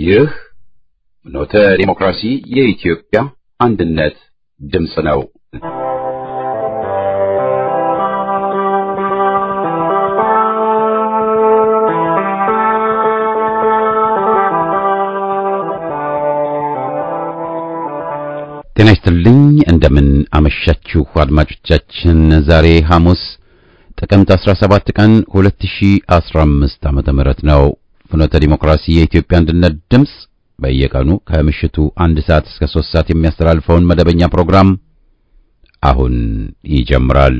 ይህ ኖተ ዲሞክራሲ የኢትዮጵያ አንድነት ድምፅ ነው። ጤና ይስጥልኝ። እንደምን አመሻችሁ አድማጮቻችን። ዛሬ ሐሙስ ጥቅምት 17 ቀን 2015 ዓመተ ምህረት ነው። ፍኖተ ዲሞክራሲ የኢትዮጵያ አንድነት ድምፅ በየቀኑ ከምሽቱ አንድ ሰዓት እስከ 3 ሰዓት የሚያስተላልፈውን መደበኛ ፕሮግራም አሁን ይጀምራል።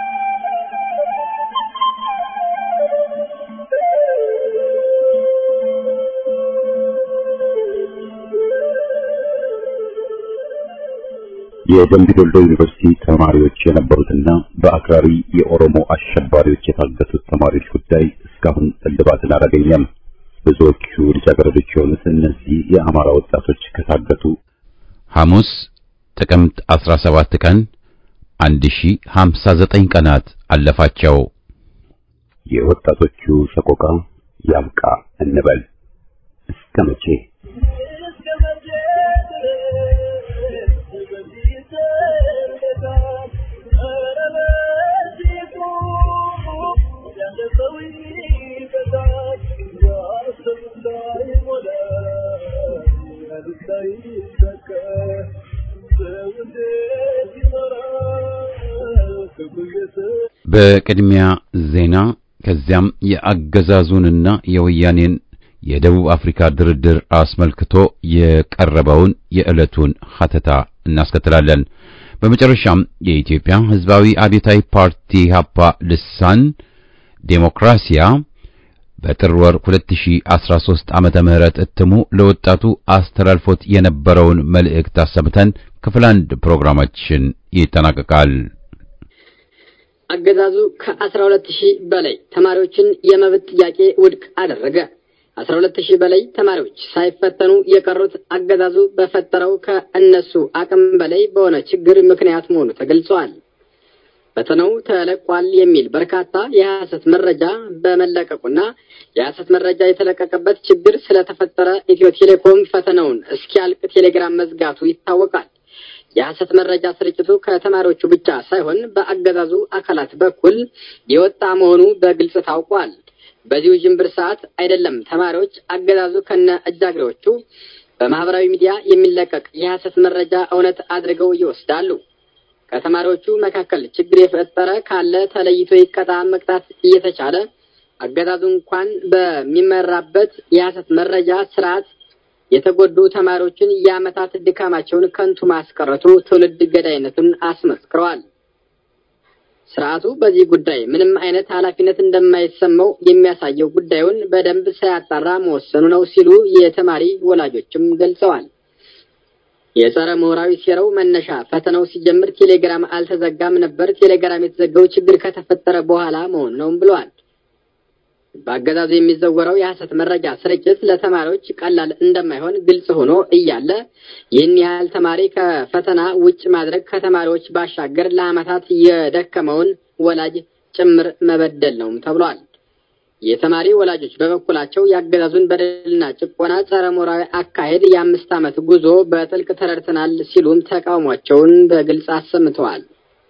የደምቢ ዶሎ ዩኒቨርሲቲ ተማሪዎች የነበሩትና በአክራሪ የኦሮሞ አሸባሪዎች የታገቱት ተማሪዎች ጉዳይ እስካሁን እልባትን አላገኘም። ብዙዎቹ ልጃገረዶች የሆኑት እነዚህ የአማራ ወጣቶች ከታገቱ ሐሙስ ጥቅምት 17 ቀን 1059 ቀናት አለፋቸው። የወጣቶቹ ሰቆቃ ያብቃ እንበል እስከ መቼ? በቅድሚያ ዜና ከዚያም የአገዛዙንና የወያኔን የደቡብ አፍሪካ ድርድር አስመልክቶ የቀረበውን የዕለቱን ሐተታ እናስከትላለን። በመጨረሻም የኢትዮጵያ ሕዝባዊ አብዮታዊ ፓርቲ ሀፓ ልሳን ዴሞክራሲያ በጥር ወር 2013 ዓመተ ምህረት እትሙ ለወጣቱ አስተላልፎት የነበረውን መልእክት አሰምተን ክፍል አንድ ፕሮግራማችን ይጠናቀቃል። አገዛዙ ከአስራ ሁለት ሺህ በላይ ተማሪዎችን የመብት ጥያቄ ውድቅ አደረገ። አስራ ሁለት ሺህ በላይ ተማሪዎች ሳይፈተኑ የቀሩት አገዛዙ በፈጠረው ከእነሱ አቅም በላይ በሆነ ችግር ምክንያት መሆኑ ተገልጿል። ፈተናው ተለቋል የሚል በርካታ የሐሰት መረጃ በመለቀቁና የሐሰት መረጃ የተለቀቀበት ችግር ስለተፈጠረ ኢትዮ ቴሌኮም ፈተናውን እስኪያልቅ ቴሌግራም መዝጋቱ ይታወቃል። የሐሰት መረጃ ስርጭቱ ከተማሪዎቹ ብቻ ሳይሆን በአገዛዙ አካላት በኩል የወጣ መሆኑ በግልጽ ታውቋል። በዚሁ ጅምብር ሰዓት አይደለም ተማሪዎች አገዛዙ ከነ እጃግሬዎቹ በማህበራዊ ሚዲያ የሚለቀቅ የሐሰት መረጃ እውነት አድርገው ይወስዳሉ። ከተማሪዎቹ መካከል ችግር የፈጠረ ካለ ተለይቶ ይቀጣ መቅጣት እየተቻለ አገዛዙ እንኳን በሚመራበት የሐሰት መረጃ ስርዓት የተጎዱ ተማሪዎችን የዓመታት ድካማቸውን ከንቱ ማስቀረቱ ትውልድ ገዳይነቱን አስመስክረዋል። ስርዓቱ በዚህ ጉዳይ ምንም አይነት ኃላፊነት እንደማይሰማው የሚያሳየው ጉዳዩን በደንብ ሳያጣራ መወሰኑ ነው ሲሉ የተማሪ ወላጆችም ገልጸዋል። የጸረ ምሁራዊ ሴራው መነሻ ፈተናው ሲጀምር ቴሌግራም አልተዘጋም ነበር። ቴሌግራም የተዘጋው ችግር ከተፈጠረ በኋላ መሆኑ ነው ብለዋል። በአገዛዙ የሚዘወረው የሐሰት መረጃ ስርጭት ለተማሪዎች ቀላል እንደማይሆን ግልጽ ሆኖ እያለ ይህን ያህል ተማሪ ከፈተና ውጭ ማድረግ ከተማሪዎች ባሻገር ለዓመታት የደከመውን ወላጅ ጭምር መበደል ነውም ተብሏል። የተማሪ ወላጆች በበኩላቸው የአገዛዙን በደልና ጭቆና ጸረ ሞራዊ አካሄድ የአምስት ዓመት ጉዞ በጥልቅ ተረድተናል ሲሉም ተቃውሟቸውን በግልጽ አሰምተዋል።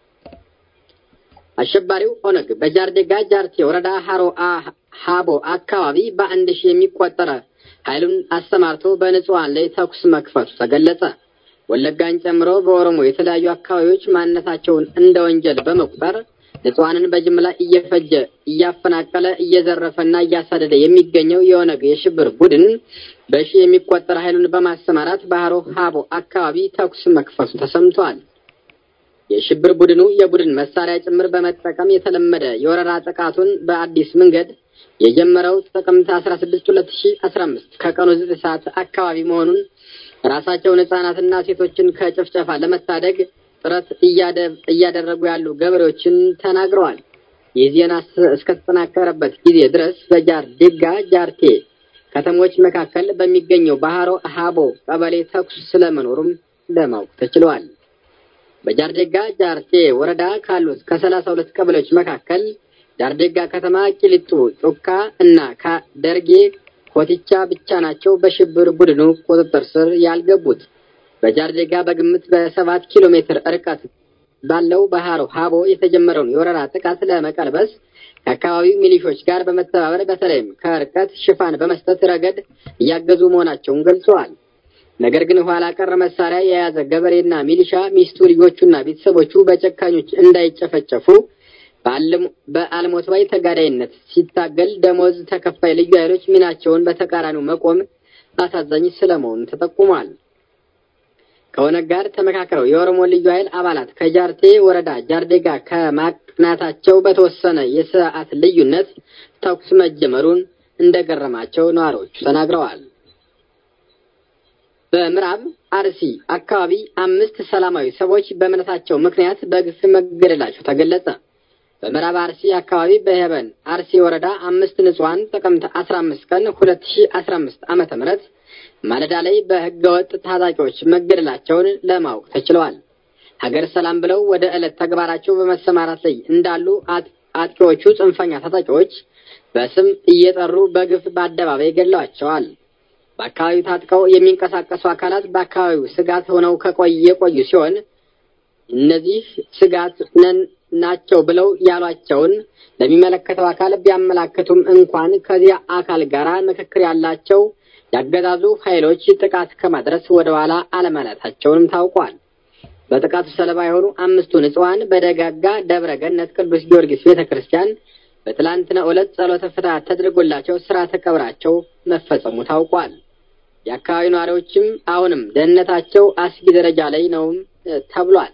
አሸባሪው ኦነግ በጃርዴጋ ጃርቴ ወረዳ ሀሮ ሀቦ አካባቢ በአንድ ሺህ የሚቆጠረ ኃይሉን አሰማርቶ በንጹሐን ላይ ተኩስ መክፈቱ ተገለጸ። ወለጋን ጨምሮ በኦሮሞ የተለያዩ አካባቢዎች ማንነታቸውን እንደ ወንጀል በመቁጠር ንጹሐንን በጅምላ እየፈጀ እያፈናቀለ እየዘረፈና እያሳደደ የሚገኘው የኦነግ የሽብር ቡድን በሺህ የሚቆጠር ኃይሉን በማሰማራት በሀሮ ሀቦ አካባቢ ተኩስ መክፈቱ ተሰምቷል። የሽብር ቡድኑ የቡድን መሳሪያ ጭምር በመጠቀም የተለመደ የወረራ ጥቃቱን በአዲስ መንገድ የጀመረው ጥቅምት 16 2015 ከቀኑ 9 ሰዓት አካባቢ መሆኑን ራሳቸውን ሕጻናትና ሴቶችን ከጭፍጨፋ ለመታደግ ጥረት እያደረጉ ያሉ ገበሬዎችን ተናግረዋል። ይህ ዜና እስከተጠናከረበት ጊዜ ድረስ በጃር ዴጋ ጃርቴ ከተሞች መካከል በሚገኘው ባህሮ ሀቦ ቀበሌ ተኩስ ስለመኖሩም ለማወቅ ተችሏል። በጃርዴጋ ጃርቴ ወረዳ ካሉት ከሰላሳ ሁለት ቀበሌዎች መካከል ጃርዴጋ ከተማ፣ ቂሊጡ፣ ጩካ እና ደርጌ ኮቲቻ ብቻ ናቸው በሽብር ቡድኑ ቁጥጥር ስር ያልገቡት። በጃርዴጋ በግምት በሰባት ኪሎ ሜትር ርቀት ባለው ባህሮ ሀቦ የተጀመረውን የወረራ ጥቃት ለመቀልበስ ከአካባቢው ሚሊሾች ጋር በመተባበር በተለይም ከርቀት ሽፋን በመስጠት ረገድ እያገዙ መሆናቸውን ገልጸዋል። ነገር ግን ኋላ ቀር መሳሪያ የያዘ ገበሬና ሚሊሻ ሚስቱ፣ ልጆቹና ቤተሰቦቹ በጨካኞች እንዳይጨፈጨፉ በአልሞት ባይ ተጋዳይነት ሲታገል ደሞዝ ተከፋይ ልዩ ኃይሎች ሚናቸውን በተቃራኒው መቆም አሳዛኝ ስለመሆኑ ተጠቁሟል። ከኦነግ ጋር ተመካክረው የኦሮሞ ልዩ ኃይል አባላት ከጃርቴ ወረዳ ጃርዴጋ ከማቅናታቸው በተወሰነ የሰዓት ልዩነት ተኩስ መጀመሩን እንደገረማቸው ነዋሪዎቹ ተናግረዋል። በምዕራብ አርሲ አካባቢ አምስት ሰላማዊ ሰዎች በእምነታቸው ምክንያት በግፍ መገደላቸው ተገለጸ። በምዕራብ አርሲ አካባቢ በሄበን አርሲ ወረዳ አምስት ንጹሐን ጥቅምት አስራ አምስት ቀን ሁለት ሺ አስራ አምስት ዓመተ ምህረት ማለዳ ላይ በህገወጥ ታጣቂዎች መገደላቸውን ለማወቅ ተችለዋል። ሀገር ሰላም ብለው ወደ ዕለት ተግባራቸው በመሰማራት ላይ እንዳሉ አጥቂዎቹ ጽንፈኛ ታጣቂዎች በስም እየጠሩ በግፍ በአደባባይ ገድለዋቸዋል። በአካባቢው ታጥቀው የሚንቀሳቀሱ አካላት በአካባቢው ስጋት ሆነው ከቆየ የቆዩ ሲሆን እነዚህ ስጋት ነን ናቸው ብለው ያሏቸውን ለሚመለከተው አካል ቢያመላክቱም እንኳን ከዚያ አካል ጋር ምክክር ያላቸው ያገዛዙ ኃይሎች ጥቃት ከማድረስ ወደ ኋላ አለማለታቸውንም ታውቋል። በጥቃቱ ሰለባ የሆኑ አምስቱ ንጹሐን በደጋጋ ደብረ ገነት ቅዱስ ጊዮርጊስ ቤተ ክርስቲያን በትላንትናው ዕለት ጸሎተ ፍትሐት ተደርጎላቸው ስርዓተ ቀብራቸው መፈጸሙ ታውቋል። የአካባቢው ነዋሪዎችም አሁንም ደህንነታቸው አስጊ ደረጃ ላይ ነውም ተብሏል።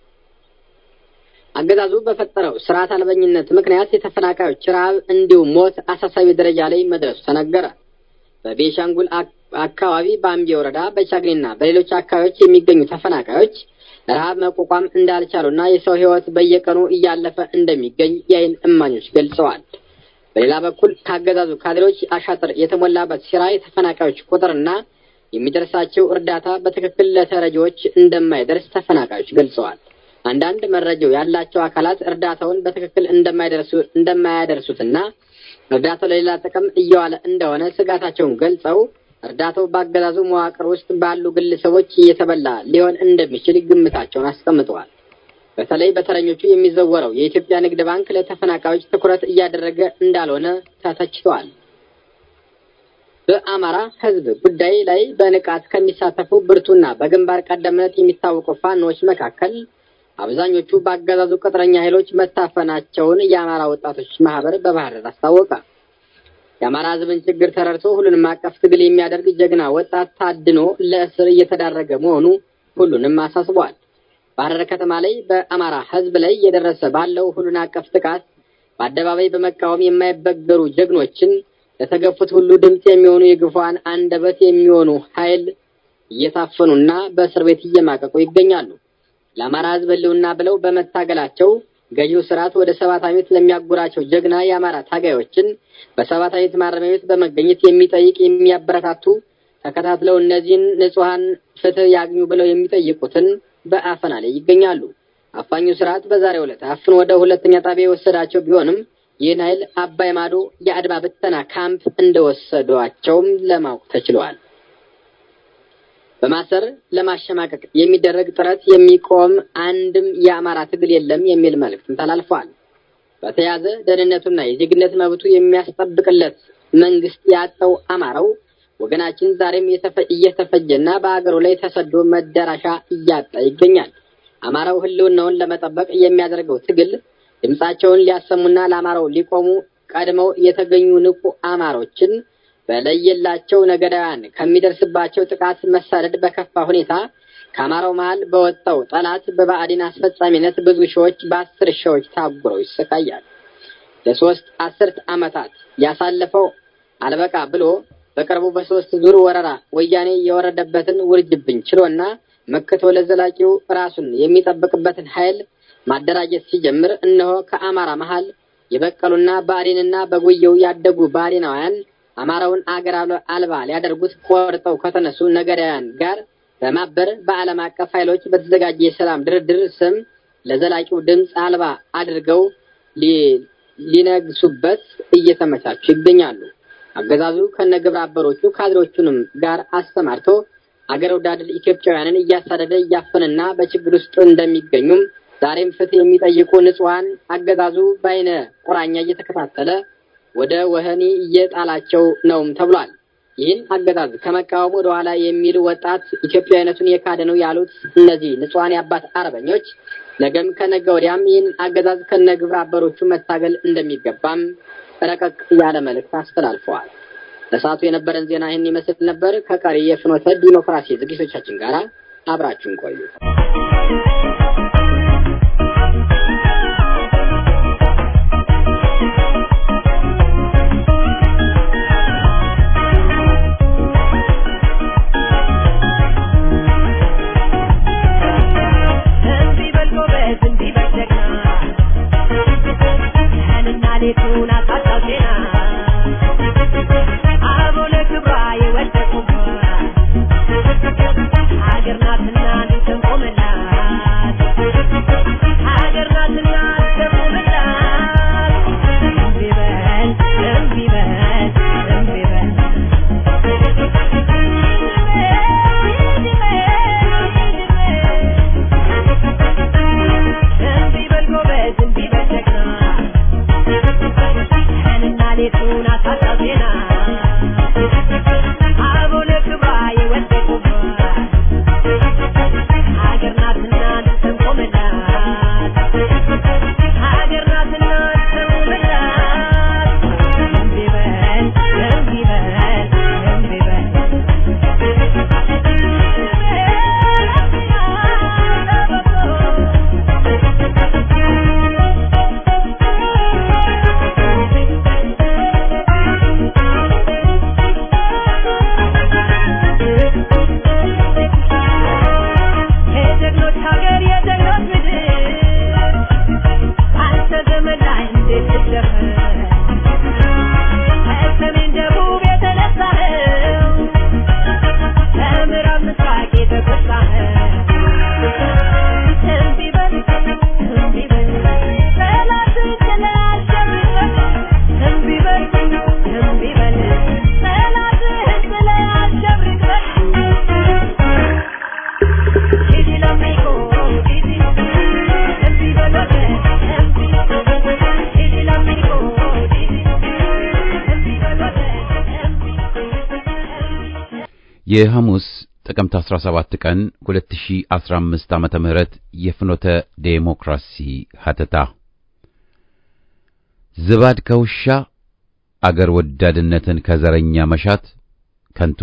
አገዛዙ በፈጠረው ስርዓት አልበኝነት ምክንያት የተፈናቃዮች ረሃብ እንዲሁም ሞት አሳሳቢ ደረጃ ላይ መድረሱ ተነገረ። በቤሻንጉል አካባቢ በአምቢ ወረዳ በቻግኒና በሌሎች አካባቢዎች የሚገኙ ተፈናቃዮች ረሃብ መቋቋም እንዳልቻሉና የሰው ሕይወት በየቀኑ እያለፈ እንደሚገኝ የዓይን እማኞች ገልጸዋል። በሌላ በኩል ከአገዛዙ ካድሬዎች አሻጥር የተሞላበት ሴራ የተፈናቃዮች ቁጥርና የሚደርሳቸው እርዳታ በትክክል ለተረጂዎች እንደማይደርስ ተፈናቃዮች ገልጸዋል። አንዳንድ መረጃው ያላቸው አካላት እርዳታውን በትክክል እንደማይደርሱ እንደማያደርሱትና እርዳታው ለሌላ ጥቅም እየዋለ እንደሆነ ስጋታቸውን ገልጸው እርዳታው በአገዛዙ መዋቅር ውስጥ ባሉ ግለሰቦች እየተበላ ሊሆን እንደሚችል ግምታቸውን አስቀምጠዋል። በተለይ በተረኞቹ የሚዘወረው የኢትዮጵያ ንግድ ባንክ ለተፈናቃዮች ትኩረት እያደረገ እንዳልሆነ ተተችተዋል። በአማራ ሕዝብ ጉዳይ ላይ በንቃት ከሚሳተፉ ብርቱና በግንባር ቀደምነት የሚታወቁ ፋኖች መካከል አብዛኞቹ በአገዛዙ ቅጥረኛ ኃይሎች መታፈናቸውን የአማራ ወጣቶች ማህበር በባህር ዳር አስታወቀ። የአማራ ሕዝብን ችግር ተረድቶ ሁሉንም አቀፍ ትግል የሚያደርግ ጀግና ወጣት ታድኖ ለእስር እየተዳረገ መሆኑ ሁሉንም አሳስቧል። ባህር ዳር ከተማ ላይ በአማራ ሕዝብ ላይ እየደረሰ ባለው ሁሉን አቀፍ ጥቃት በአደባባይ በመቃወም የማይበገሩ ጀግኖችን ለተገፉት ሁሉ ድምፅ የሚሆኑ የግፏን አንደበት የሚሆኑ ኃይል እየታፈኑና በእስር ቤት እየማቀቁ ይገኛሉ። ለአማራ ሕዝብ ህልውና ብለው በመታገላቸው ገዢው ስርዓት ወደ ሰባት ዓመት ለሚያጉራቸው ጀግና የአማራ ታጋዮችን በሰባት ዓመት ማረሚያ ቤት በመገኘት የሚጠይቅ የሚያበረታቱ ተከታትለው እነዚህን ንጹሐን ፍትህ ያግኙ ብለው የሚጠይቁትን በአፈና ላይ ይገኛሉ። አፋኙ ስርዓት በዛሬው ዕለት አፍን ወደ ሁለተኛ ጣቢያ የወሰዳቸው ቢሆንም ይህን ኃይል አባይ ማዶ የአድማ ብተና ካምፕ እንደወሰዷቸውም ለማወቅ ተችሏል። በማሰር ለማሸማቀቅ የሚደረግ ጥረት የሚቆም አንድም የአማራ ትግል የለም የሚል መልእክትም ተላልፏል። በተያዘ ደህንነቱና የዜግነት መብቱ የሚያስጠብቅለት መንግስት ያጣው አማራው ወገናችን ዛሬም እየተፈጀና በአገሩ ላይ ተሰዶ መዳረሻ እያጣ ይገኛል። አማራው ህልውናውን ለመጠበቅ የሚያደርገው ትግል ድምጻቸውን ሊያሰሙና ለአማራው ሊቆሙ ቀድመው የተገኙ ንቁ አማሮችን በለየላቸው ነገዳውያን ከሚደርስባቸው ጥቃት መሳደድ በከፋ ሁኔታ ከአማራው መሀል በወጣው ጠላት በብአዴን አስፈጻሚነት ብዙ ሺዎች በአስር ሺዎች ታጉረው ይሰቃያል። ለሶስት አስርት ዓመታት ያሳለፈው አልበቃ ብሎ በቅርቡ በሶስት ዙር ወረራ ወያኔ የወረደበትን ውርጅብኝ ችሎና መክቶ ለዘላቂው ራሱን የሚጠብቅበትን ኃይል ማደራጀት ሲጀምር እነሆ ከአማራ መሀል የበቀሉና ብአዴንና በጉየው ያደጉ ብአዴናውያን አማራውን አገር አልባ ሊያደርጉት ቆርጠው ከተነሱ ነገዳውያን ጋር በማበር በዓለም አቀፍ ኃይሎች በተዘጋጀ የሰላም ድርድር ስም ለዘላቂው ድምፅ አልባ አድርገው ሊነግሱበት እየተመቻቹ ይገኛሉ። አገዛዙ ከነግብረ አበሮቹ ካድሬዎቹንም ጋር አሰማርቶ አገር ወዳድ ኢትዮጵያውያንን እያሳደደ እያፈንና በችግር ውስጥ እንደሚገኙም ዛሬም ፍትህ የሚጠይቁ ንጹሐን አገዛዙ በአይነ ቁራኛ እየተከታተለ ወደ ወህኒ እየጣላቸው ነውም ተብሏል። ይህን አገዛዝ ከመቃወም ወደ ኋላ የሚል ወጣት ኢትዮጵያዊነቱን የካደ ነው ያሉት እነዚህ ንጹሐን የአባት አርበኞች ነገም ከነገ ወዲያም ይህን አገዛዝ ከነ ግብረ አበሮቹ መታገል እንደሚገባም ረቀቅ ያለ መልእክት አስተላልፈዋል። ለሰዓቱ የነበረን ዜና ይህን ይመስል ነበር። ከቀሪ የፍኖተ ዲሞክራሲ ዝግጅቶቻችን ጋር አብራችሁን ቆዩ። የሐሙስ ጥቅምት 17 ቀን 2015 ዓመተ ምህረት የፍኖተ ዴሞክራሲ ሀተታ ዝባድ ከውሻ አገር ወዳድነትን ከዘረኛ መሻት ከንቱ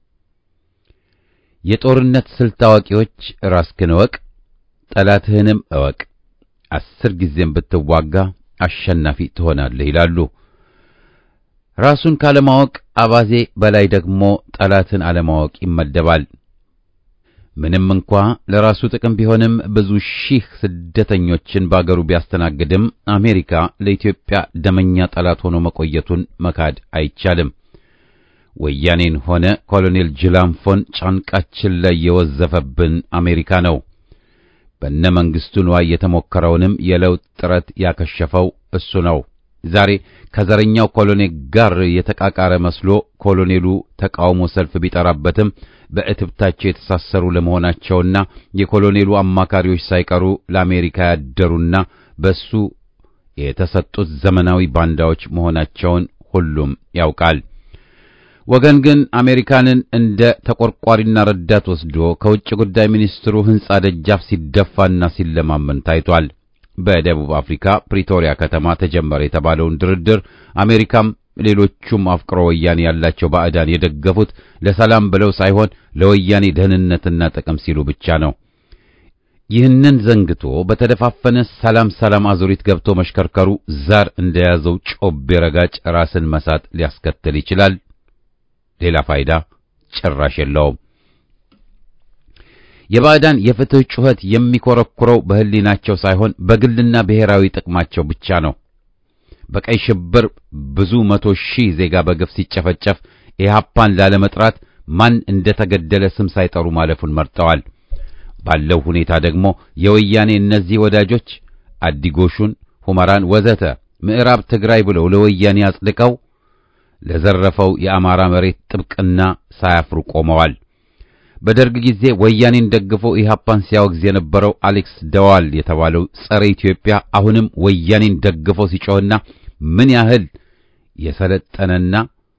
የጦርነት ስልት አዋቂዎች ራስህን እወቅ፣ ጠላትህንም እወቅ፣ አስር ጊዜም ብትዋጋ አሸናፊ ትሆናለህ ይላሉ። ራሱን ካለማወቅ አባዜ በላይ ደግሞ ጠላትን አለማወቅ ይመደባል። ምንም እንኳ ለራሱ ጥቅም ቢሆንም ብዙ ሺህ ስደተኞችን በአገሩ ቢያስተናግድም አሜሪካ ለኢትዮጵያ ደመኛ ጠላት ሆኖ መቆየቱን መካድ አይቻልም። ወያኔን ሆነ ኮሎኔል ጅላንፎን ጫንቃችን ላይ የወዘፈብን አሜሪካ ነው። በነ መንግስቱ ንዋይ የተሞከረውንም የለውጥ ጥረት ያከሸፈው እሱ ነው። ዛሬ ከዘረኛው ኮሎኔል ጋር የተቃቃረ መስሎ ኮሎኔሉ ተቃውሞ ሰልፍ ቢጠራበትም በእትብታቸው የተሳሰሩ ለመሆናቸውና የኮሎኔሉ አማካሪዎች ሳይቀሩ ለአሜሪካ ያደሩና በሱ የተሰጡት ዘመናዊ ባንዳዎች መሆናቸውን ሁሉም ያውቃል። ወገን ግን አሜሪካንን እንደ ተቆርቋሪና ረዳት ወስዶ ከውጭ ጉዳይ ሚኒስትሩ ሕንጻ ደጃፍ ሲደፋና ሲለማመን ታይቷል። በደቡብ አፍሪካ ፕሪቶሪያ ከተማ ተጀመረ የተባለውን ድርድር አሜሪካም ሌሎቹም አፍቅሮ ወያኔ ያላቸው ባዕዳን የደገፉት ለሰላም ብለው ሳይሆን ለወያኔ ደህንነትና ጥቅም ሲሉ ብቻ ነው። ይህንን ዘንግቶ በተደፋፈነ ሰላም ሰላም አዙሪት ገብቶ መሽከርከሩ ዛር እንደያዘው ጮቤ ረጋጭ ራስን መሳት ሊያስከትል ይችላል። ሌላ ፋይዳ ጭራሽ የለውም። የባዕዳን የፍትህ ጩኸት የሚኮረኩረው በህሊናቸው ሳይሆን በግልና ብሔራዊ ጥቅማቸው ብቻ ነው። በቀይ ሽብር ብዙ መቶ ሺህ ዜጋ በግፍ ሲጨፈጨፍ ኢህአፓን ላለመጥራት ማን እንደተገደለ ስም ሳይጠሩ ማለፉን መርጠዋል። ባለው ሁኔታ ደግሞ የወያኔ እነዚህ ወዳጆች አዲጎሹን፣ ሁመራን ወዘተ ምዕራብ ትግራይ ብለው ለወያኔ አጽድቀው ለዘረፈው የአማራ መሬት ጥብቅና ሳያፍሩ ቆመዋል። በደርግ ጊዜ ወያኔን ደግፎ ኢህአፓን ሲያወግዝ የነበረው አሌክስ ደዋል የተባለው ጸረ ኢትዮጵያ አሁንም ወያኔን ደግፎ ሲጮህና ምን ያህል የሰለጠነና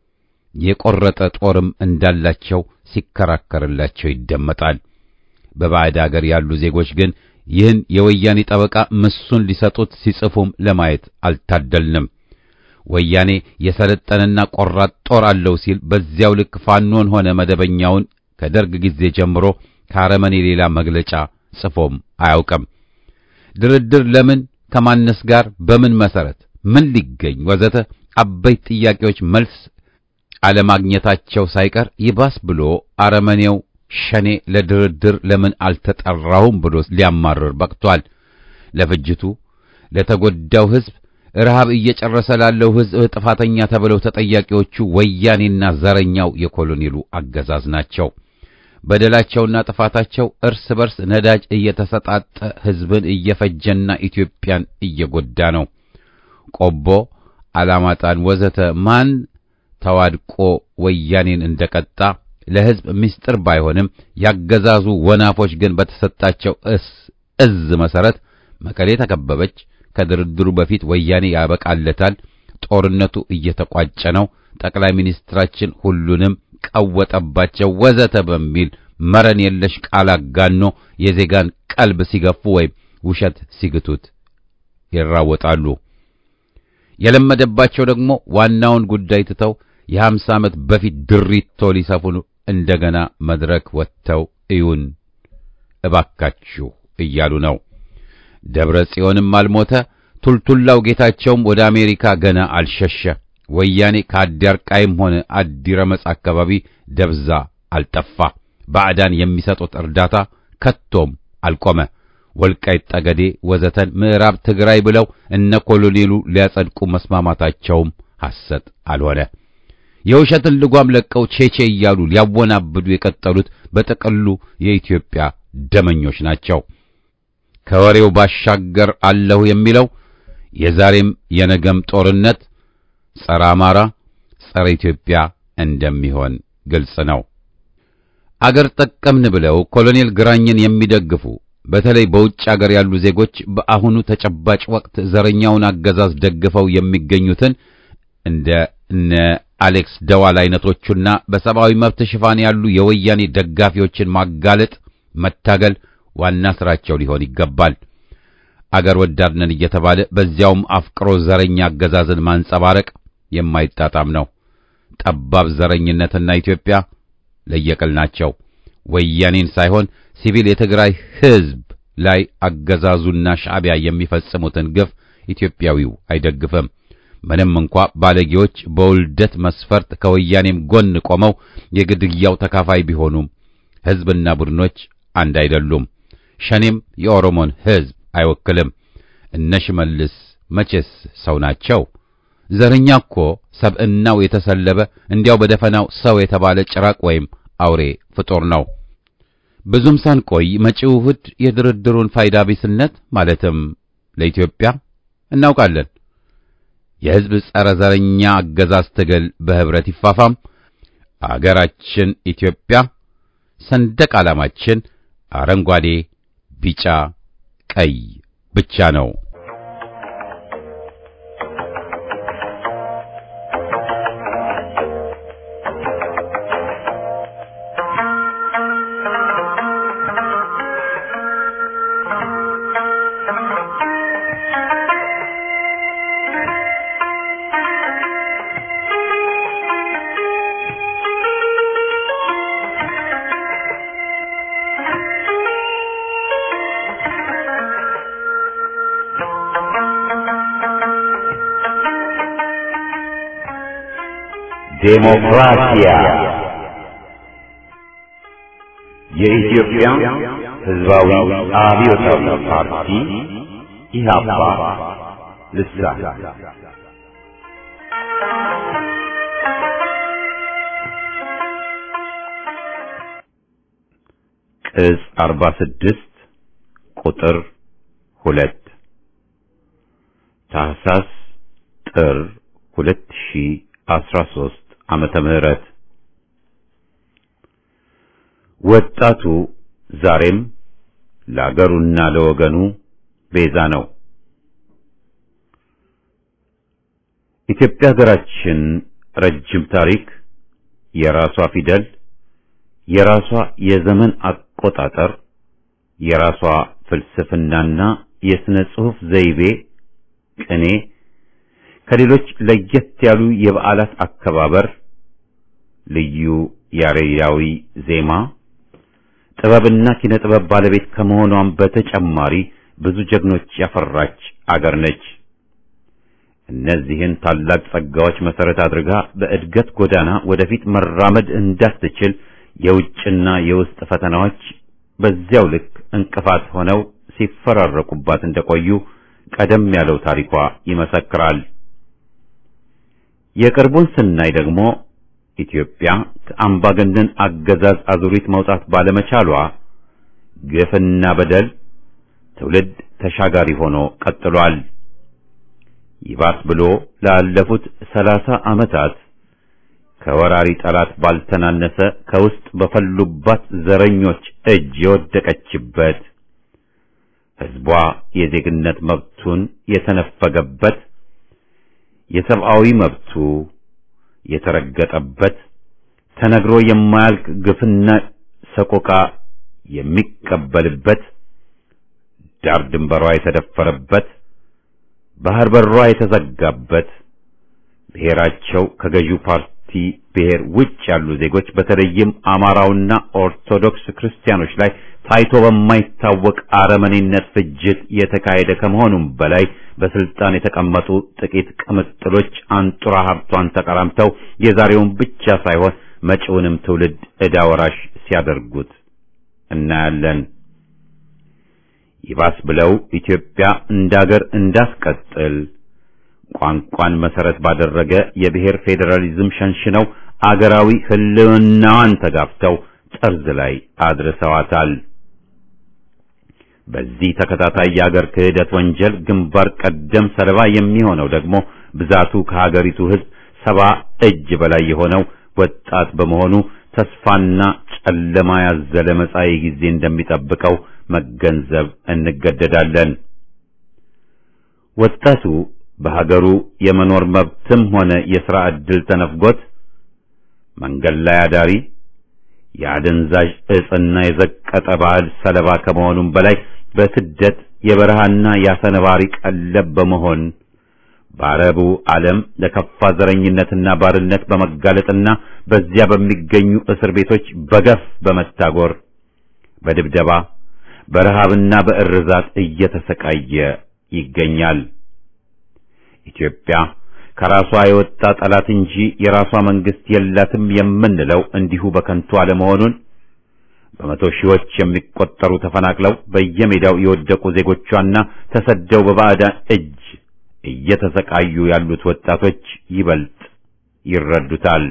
የቆረጠ ጦርም እንዳላቸው ሲከራከርላቸው ይደመጣል። በባዕድ አገር ያሉ ዜጎች ግን ይህን የወያኔ ጠበቃ ምሱን ሊሰጡት ሲጽፉም ለማየት አልታደልንም። ወያኔ የሰለጠነና ቆራጥ ጦር አለው ሲል በዚያው ልክ ፋኖን ሆነ መደበኛውን ከደርግ ጊዜ ጀምሮ ከአረመኔ ሌላ መግለጫ ጽፎም አያውቅም። ድርድር ለምን፣ ከማነስ ጋር፣ በምን መሰረት፣ ምን ሊገኝ ወዘተ አበይት ጥያቄዎች መልስ አለማግኘታቸው ሳይቀር ይባስ ብሎ አረመኔው ሸኔ ለድርድር ለምን አልተጠራውም ብሎ ሊያማርር በቅቷል። ለፍጅቱ ለተጎዳው ሕዝብ ረሃብ እየጨረሰ ላለው ሕዝብ ጥፋተኛ ተብለው ተጠያቂዎቹ ወያኔና ዘረኛው የኮሎኔሉ አገዛዝ ናቸው። በደላቸውና ጥፋታቸው እርስ በርስ ነዳጅ እየተሰጣጠ ሕዝብን እየፈጀና ኢትዮጵያን እየጎዳ ነው። ቆቦ፣ አላማጣን ወዘተ ማን ተዋድቆ ወያኔን እንደቀጣ ለሕዝብ ምስጢር ባይሆንም ያገዛዙ ወናፎች ግን በተሰጣቸው እዝ መሰረት መቀሌ ተከበበች። ከድርድሩ በፊት ወያኔ ያበቃለታል፣ ጦርነቱ እየተቋጨ ነው፣ ጠቅላይ ሚኒስትራችን ሁሉንም ቀወጠባቸው ወዘተ በሚል መረን የለሽ ቃል አጋኖ የዜጋን ቀልብ ሲገፉ ወይም ውሸት ሲግቱት ይራወጣሉ። የለመደባቸው ደግሞ ዋናውን ጉዳይ ትተው የሀምሳ ዓመት በፊት ድሪቶ ሊሰፉ እንደገና መድረክ ወጥተው እዩን እባካችሁ እያሉ ነው። ደብረ ጽዮንም አልሞተ፣ ቱልቱላው ጌታቸውም ወደ አሜሪካ ገና አልሸሸ። ወያኔ ከአዲያርቃይም ሆነ አዲረመጽ አካባቢ ደብዛ አልጠፋ። ባዕዳን የሚሰጡት እርዳታ ከቶም አልቆመ። ወልቃይት ጠገዴ ወዘተን ምዕራብ ትግራይ ብለው እነ ኮሎኔሉ ሊያጸድቁ መስማማታቸውም ሐሰት አልሆነ። የውሸትን ልጓም ለቀው ቼቼ እያሉ ሊያወናብዱ የቀጠሉት በጥቅሉ የኢትዮጵያ ደመኞች ናቸው። ከወሬው ባሻገር አለሁ የሚለው የዛሬም የነገም ጦርነት ጸረ አማራ፣ ጸረ ኢትዮጵያ እንደሚሆን ግልጽ ነው። አገር ጠቀምን ብለው ኮሎኔል ግራኝን የሚደግፉ በተለይ በውጭ አገር ያሉ ዜጎች በአሁኑ ተጨባጭ ወቅት ዘረኛውን አገዛዝ ደግፈው የሚገኙትን እንደ እነ አሌክስ ደዋል አይነቶቹና በሰብአዊ መብት ሽፋን ያሉ የወያኔ ደጋፊዎችን ማጋለጥ፣ መታገል ዋና ስራቸው ሊሆን ይገባል። አገር ወዳድ ነን እየተባለ በዚያውም አፍቅሮ ዘረኛ አገዛዝን ማንጸባረቅ የማይጣጣም ነው። ጠባብ ዘረኝነትና ኢትዮጵያ ለየቅል ናቸው። ወያኔን ሳይሆን ሲቪል የትግራይ ሕዝብ ላይ አገዛዙና ሻዕቢያ የሚፈጽሙትን ግፍ ኢትዮጵያዊው አይደግፍም። ምንም እንኳ ባለጌዎች በውልደት መስፈርት ከወያኔም ጎን ቆመው የግድያው ተካፋይ ቢሆኑም ሕዝብና ቡድኖች አንድ አይደሉም። ሸኔም የኦሮሞን ሕዝብ አይወክልም። እነ ሽመልስ መቼስ ሰው ናቸው? ዘረኛ እኮ ሰብዕናው የተሰለበ እንዲያው በደፈናው ሰው የተባለ ጭራቅ ወይም አውሬ ፍጡር ነው። ብዙም ሳንቆይ መጪው እሑድ የድርድሩን ፋይዳ ቢስነት ማለትም ለኢትዮጵያ እናውቃለን። የሕዝብ ጸረ ዘረኛ አገዛዝ ትግል በህብረት ይፋፋም። አገራችን ኢትዮጵያ ሰንደቅ ዓላማችን አረንጓዴ፣ ቢጫ፣ ቀይ ብቻ ነው። ዴሞክራሲያ የኢትዮጵያ ሕዝባዊ አብዮታዊ ፓርቲ ኢህአፓ ልሳን ቅጽ 46 ቁጥር 2 ታህሳስ ጥር 2000 2013 ዓመተ ምህረት ወጣቱ ዛሬም ለአገሩና ለወገኑ ቤዛ ነው። ኢትዮጵያ ሀገራችን ረጅም ታሪክ፣ የራሷ ፊደል፣ የራሷ የዘመን አቆጣጠር፣ የራሷ ፍልስፍናና የሥነ ጽሑፍ ዘይቤ፣ ቅኔ፣ ከሌሎች ለየት ያሉ የበዓላት አከባበር፣ ልዩ ያሬዳዊ ዜማ፣ ጥበብና ኪነ ጥበብ ባለቤት ከመሆኗም በተጨማሪ ብዙ ጀግኖች ያፈራች አገር ነች። እነዚህን ታላቅ ጸጋዎች መሰረት አድርጋ በእድገት ጎዳና ወደፊት መራመድ እንዳትችል የውጭና የውስጥ ፈተናዎች በዚያው ልክ እንቅፋት ሆነው ሲፈራረቁባት እንደቆዩ ቀደም ያለው ታሪኳ ይመሰክራል። የቅርቡን ስናይ ደግሞ ኢትዮጵያ ከአምባገነን አገዛዝ አዙሪት መውጣት ባለመቻሏ ግፍና በደል ትውልድ ተሻጋሪ ሆኖ ቀጥሏል። ይባስ ብሎ ላለፉት ሰላሳ ዓመታት ከወራሪ ጠላት ባልተናነሰ ከውስጥ በፈሉባት ዘረኞች እጅ የወደቀችበት ሕዝቧ የዜግነት መብቱን የተነፈገበት የሰብአዊ መብቱ የተረገጠበት ተነግሮ የማያልቅ ግፍና ሰቆቃ የሚቀበልበት ዳር ድንበሯ የተደፈረበት ባህር በሯ የተዘጋበት ብሔራቸው ከገዢው ፓርቲ ብሔር ውጭ ያሉ ዜጎች በተለይም አማራውና ኦርቶዶክስ ክርስቲያኖች ላይ ታይቶ በማይታወቅ አረመኔነት ፍጅት የተካሄደ ከመሆኑም በላይ በስልጣን የተቀመጡ ጥቂት ቅምጥሎች አንጡራ ሀብቷን ተቀራምተው የዛሬውን ብቻ ሳይሆን መጪውንም ትውልድ ዕዳ ወራሽ ሲያደርጉት እናያለን። ይባስ ብለው ኢትዮጵያ እንዳገር እንዳስቀጥል ቋንቋን መሰረት ባደረገ የብሔር ፌዴራሊዝም ሸንሽነው አገራዊ ሕልውናዋን ተጋፍተው ጠርዝ ላይ አድርሰዋታል። በዚህ ተከታታይ የአገር ክህደት ወንጀል ግንባር ቀደም ሰለባ የሚሆነው ደግሞ ብዛቱ ከሀገሪቱ ሕዝብ ሰባ እጅ በላይ የሆነው ወጣት በመሆኑ ተስፋና ጨለማ ያዘለ መጻኢ ጊዜ እንደሚጠብቀው መገንዘብ እንገደዳለን። ወጣቱ በሀገሩ የመኖር መብትም ሆነ የሥራ ዕድል ተነፍጎት መንገድ ላይ አዳሪ የአደንዛዥ ዕጽና የዘቀጠ ባህል ሰለባ ከመሆኑም በላይ በስደት የበረሃና የአሰነባሪ ቀለብ በመሆን በአረቡ ዓለም ለከፋ ዘረኝነትና ባርነት በመጋለጥና በዚያ በሚገኙ እስር ቤቶች በገፍ በመታጎር በድብደባ በረሃብና በእርዛት እየተሰቃየ ይገኛል። ኢትዮጵያ ከራሷ የወጣ ጠላት እንጂ የራሷ መንግስት የላትም የምንለው እንዲሁ በከንቱ አለመሆኑን በመቶ ሺዎች የሚቆጠሩ ተፈናቅለው በየሜዳው የወደቁ ዜጎቿና ተሰደው በባዕዳን እጅ እየተሰቃዩ ያሉት ወጣቶች ይበልጥ ይረዱታል።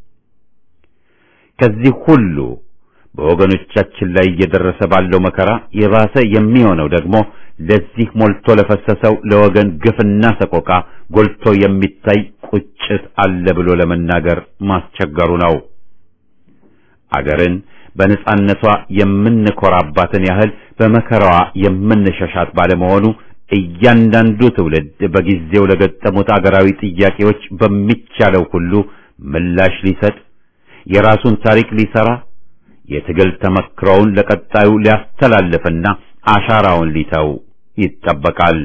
ከዚህ ሁሉ በወገኖቻችን ላይ እየደረሰ ባለው መከራ የባሰ የሚሆነው ደግሞ ለዚህ ሞልቶ ለፈሰሰው ለወገን ግፍና ሰቆቃ ጎልቶ የሚታይ ቁጭት አለ ብሎ ለመናገር ማስቸገሩ ነው። አገርን በነጻነቷ የምንኮራባትን ያህል በመከራዋ የምንሸሻት ባለመሆኑ እያንዳንዱ ትውልድ በጊዜው ለገጠሙት አገራዊ ጥያቄዎች በሚቻለው ሁሉ ምላሽ ሊሰጥ የራሱን ታሪክ ሊሰራ የትግል ተመክሮውን ለቀጣዩ ሊያስተላልፍና አሻራውን ሊተው ይጠበቃል።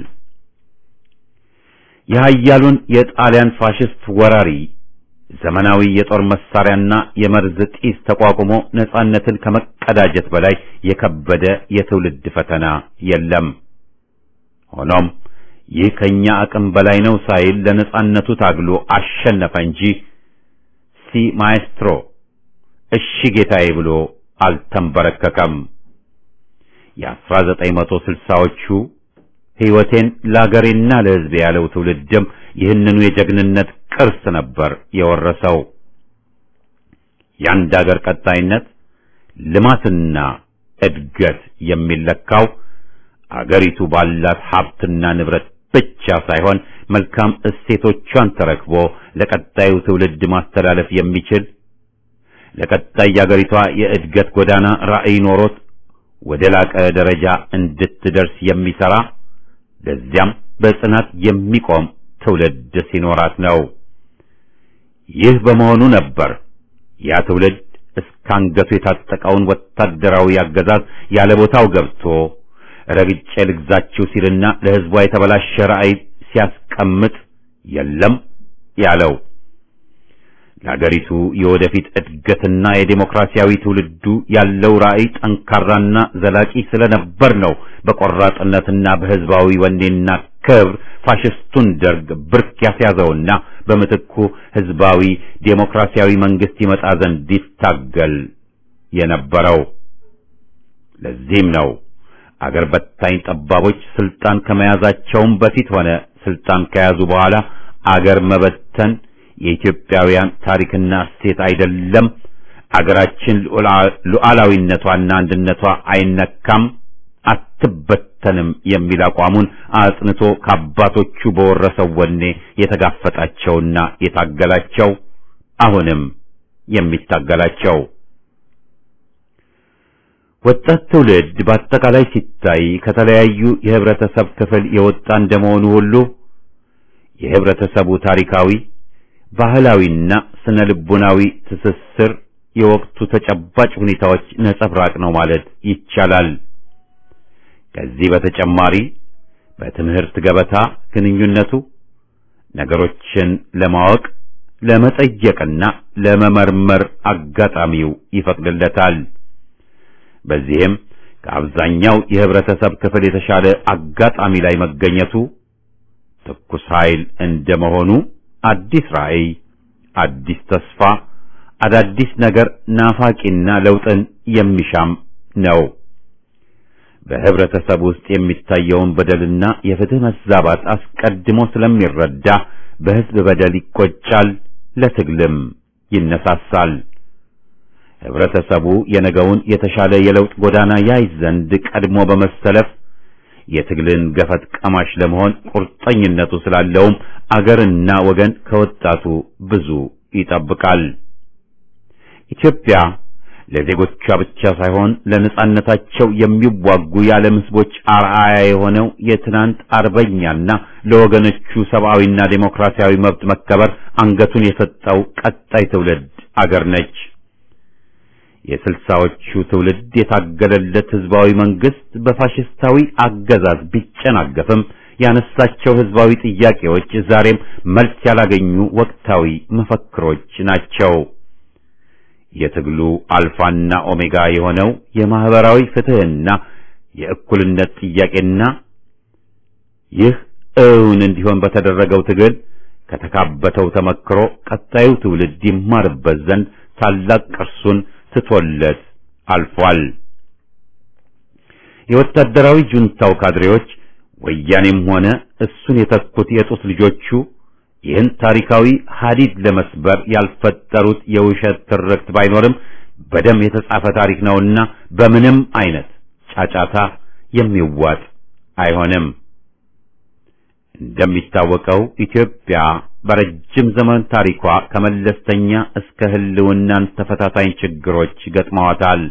የኃያሉን የጣሊያን ፋሽስት ወራሪ ዘመናዊ የጦር መሳሪያና የመርዝ ጢስ ተቋቁሞ ነጻነትን ከመቀዳጀት በላይ የከበደ የትውልድ ፈተና የለም። ሆኖም ይህ ከኛ አቅም በላይ ነው ሳይል ለነጻነቱ ታግሎ አሸነፈ እንጂ ሲ ማኤስትሮ እሺ ጌታዬ ብሎ አልተንበረከከም። የአስራ ዘጠኝ መቶ ስልሳዎቹ ሕይወቴን ለአገሬና ለሕዝቤ ያለው ትውልድም ይህንኑ የጀግንነት ቅርስ ነበር የወረሰው። የአንድ አገር ቀጣይነት ልማትና እድገት የሚለካው አገሪቱ ባላት ሀብትና ንብረት ብቻ ሳይሆን መልካም እሴቶቿን ተረክቦ ለቀጣዩ ትውልድ ማስተላለፍ የሚችል ለቀጣይ የአገሪቷ የእድገት ጎዳና ራዕይ ኖሮት ወደ ላቀ ደረጃ እንድትደርስ የሚሰራ ለዚያም በጽናት የሚቆም ትውልድ ሲኖራት ነው። ይህ በመሆኑ ነበር ያ ትውልድ እስካንገቱ የታጠቀውን ወታደራዊ አገዛዝ ያለ ቦታው ገብቶ ረግጬ ልግዛችሁ ሲልና ለሕዝቧ የተበላሸ ራዕይ ሲያስቀምጥ የለም ያለው። ለአገሪቱ የወደፊት እድገትና የዴሞክራሲያዊ ትውልዱ ያለው ራዕይ ጠንካራና ዘላቂ ስለነበር ነው በቆራጥነትና በሕዝባዊ ወኔና ክብር ፋሽስቱን ደርግ ብርክ ያስያዘውና በምትኩ ሕዝባዊ ዴሞክራሲያዊ መንግስት ይመጣ ዘንድ ይታገል የነበረው። ለዚህም ነው አገር በታኝ ጠባቦች ስልጣን ከመያዛቸውም በፊት ሆነ ስልጣን ከያዙ በኋላ አገር መበተን የኢትዮጵያውያን ታሪክና እሴት አይደለም፣ አገራችን ሉዓላዊነቷና አንድነቷ አይነካም፣ አትበተንም የሚል አቋሙን አጽንቶ ከአባቶቹ በወረሰው ወኔ የተጋፈጣቸውና የታገላቸው አሁንም የሚታገላቸው ወጣት ትውልድ በአጠቃላይ ሲታይ ከተለያዩ የህብረተሰብ ክፍል የወጣ እንደመሆኑ ሁሉ የህብረተሰቡ ታሪካዊ ባህላዊና ስነ ልቦናዊ ትስስር የወቅቱ ተጨባጭ ሁኔታዎች ነጸብራቅ ነው ማለት ይቻላል። ከዚህ በተጨማሪ በትምህርት ገበታ ግንኙነቱ ነገሮችን ለማወቅ ለመጠየቅና ለመመርመር አጋጣሚው ይፈቅድለታል። በዚህም ከአብዛኛው የህብረተሰብ ክፍል የተሻለ አጋጣሚ ላይ መገኘቱ ትኩስ ኃይል እንደመሆኑ አዲስ ራዕይ፣ አዲስ ተስፋ፣ አዳዲስ ነገር ናፋቂና ለውጥን የሚሻም ነው። በህብረተሰብ ውስጥ የሚታየውን በደልና የፍትህ መዛባት አስቀድሞ ስለሚረዳ በህዝብ በደል ይቆጫል፣ ለትግልም ይነሳሳል። ህብረተሰቡ የነገውን የተሻለ የለውጥ ጎዳና ያይ ዘንድ ቀድሞ በመሰለፍ የትግልን ገፈት ቀማሽ ለመሆን ቁርጠኝነቱ ስላለውም አገርና ወገን ከወጣቱ ብዙ ይጠብቃል። ኢትዮጵያ ለዜጎቿ ብቻ ሳይሆን ለነጻነታቸው የሚዋጉ የዓለም ህዝቦች አርአያ የሆነው የትናንት አርበኛና ለወገኖቹ ሰብአዊና ዴሞክራሲያዊ መብት መከበር አንገቱን የሰጠው ቀጣይ ትውልድ አገር ነች። የስልሳዎቹ ትውልድ የታገለለት ህዝባዊ መንግስት በፋሽስታዊ አገዛዝ ቢጨናገፍም ያነሳቸው ህዝባዊ ጥያቄዎች ዛሬም መልስ ያላገኙ ወቅታዊ መፈክሮች ናቸው። የትግሉ አልፋና ኦሜጋ የሆነው የማህበራዊ ፍትህና የእኩልነት ጥያቄና ይህ እውን እንዲሆን በተደረገው ትግል ከተካበተው ተመክሮ ቀጣዩ ትውልድ ይማርበት ዘንድ ታላቅ ቅርሱን ትቶለት አልፏል። የወታደራዊ ጁንታው ካድሬዎች ወያኔም ሆነ እሱን የተኩት የጡት ልጆቹ ይህን ታሪካዊ ሀዲድ ለመስበር ያልፈጠሩት የውሸት ትርክት ባይኖርም በደም የተጻፈ ታሪክ ነውና በምንም አይነት ጫጫታ የሚዋጥ አይሆንም። እንደሚታወቀው ኢትዮጵያ በረጅም ዘመን ታሪኳ ከመለስተኛ እስከ ህልውናን ተፈታታኝ ችግሮች ገጥመዋታል።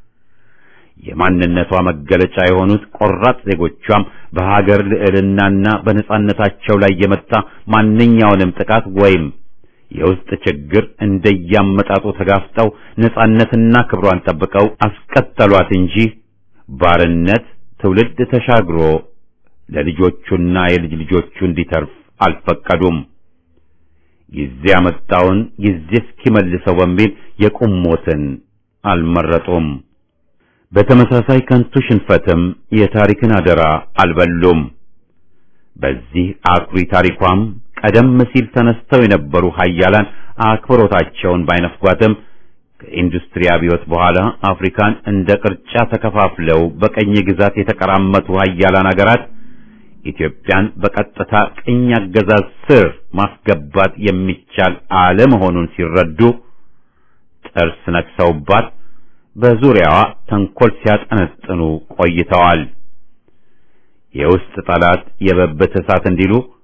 የማንነቷ መገለጫ የሆኑት ቆራጥ ዜጎቿም በሀገር ልዕልናና በነጻነታቸው ላይ የመጣ ማንኛውንም ጥቃት ወይም የውስጥ ችግር እንደያመጣጡ ተጋፍጠው ነጻነትና ክብሯን ጠብቀው አስቀጠሏት እንጂ ባርነት ትውልድ ተሻግሮ ለልጆቹና የልጅ ልጆቹ እንዲተርፍ አልፈቀዱም። ጊዜ ያመጣውን ጊዜ እስኪመልሰው በሚል የቁም ሞትን አልመረጡም። በተመሳሳይ ከንቱ ሽንፈትም የታሪክን አደራ አልበሉም። በዚህ አኩሪ ታሪኳም ቀደም ሲል ተነስተው የነበሩ ሀያላን አክብሮታቸውን ባይነፍጓትም ከኢንዱስትሪ አብዮት በኋላ አፍሪካን እንደ ቅርጫ ተከፋፍለው በቀኝ ግዛት የተቀራመቱ ሀያላን አገራት ኢትዮጵያን በቀጥታ ቅኝ አገዛዝ ስር ማስገባት የሚቻል አለመሆኑን ሲረዱ ጥርስ ነክሰውባት በዙሪያዋ ተንኮል ሲያጠነጥኑ ቆይተዋል። የውስጥ ጠላት የበበት እሳት እንዲሉ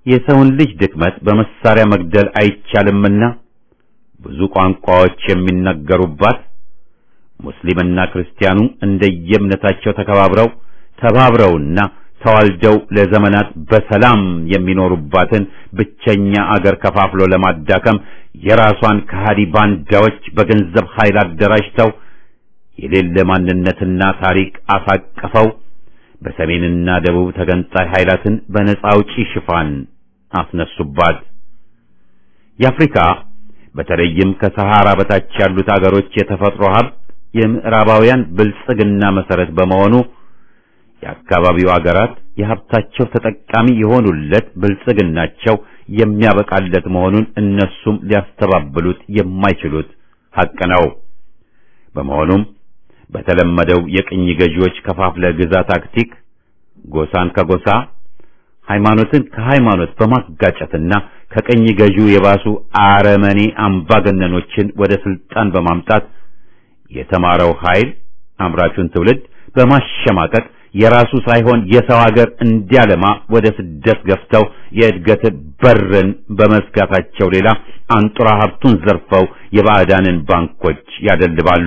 የሰውን ልጅ ድክመት በመሳሪያ መግደል አይቻልምና ብዙ ቋንቋዎች የሚነገሩባት ሙስሊምና ክርስቲያኑ እንደየእምነታቸው ተከባብረው ተባብረውና ተዋልደው ለዘመናት በሰላም የሚኖሩባትን ብቸኛ አገር ከፋፍሎ ለማዳከም የራሷን ከሃዲ ባንዳዎች በገንዘብ ኃይል አደራጅተው የሌለ ማንነትና ታሪክ አሳቅፈው በሰሜንና ደቡብ ተገንጣይ ኃይላትን በነጻ አውጪ ሽፋን አስነሱባት። የአፍሪካ በተለይም ከሰሃራ በታች ያሉት አገሮች የተፈጥሮ ሀብት የምዕራባውያን ብልጽግና መሰረት በመሆኑ የአካባቢው አገራት የሀብታቸው ተጠቃሚ የሆኑለት ብልጽግናቸው የሚያበቃለት መሆኑን እነሱም ሊያስተባብሉት የማይችሉት ሐቅ ነው። በመሆኑም በተለመደው የቅኝ ገዢዎች ከፋፍለ ግዛ ታክቲክ ጎሳን ከጎሳ ሃይማኖትን ከሃይማኖት በማጋጨትና ከቅኝ ገዢው የባሱ አረመኔ አምባገነኖችን ወደ ስልጣን በማምጣት የተማረው ኃይል አምራቹን ትውልድ በማሸማቀቅ የራሱ ሳይሆን የሰው ሀገር እንዲያለማ ወደ ስደት ገፍተው የእድገት በርን በመዝጋታቸው ሌላ አንጡራ ሀብቱን ዘርፈው የባዕዳንን ባንኮች ያደልባሉ።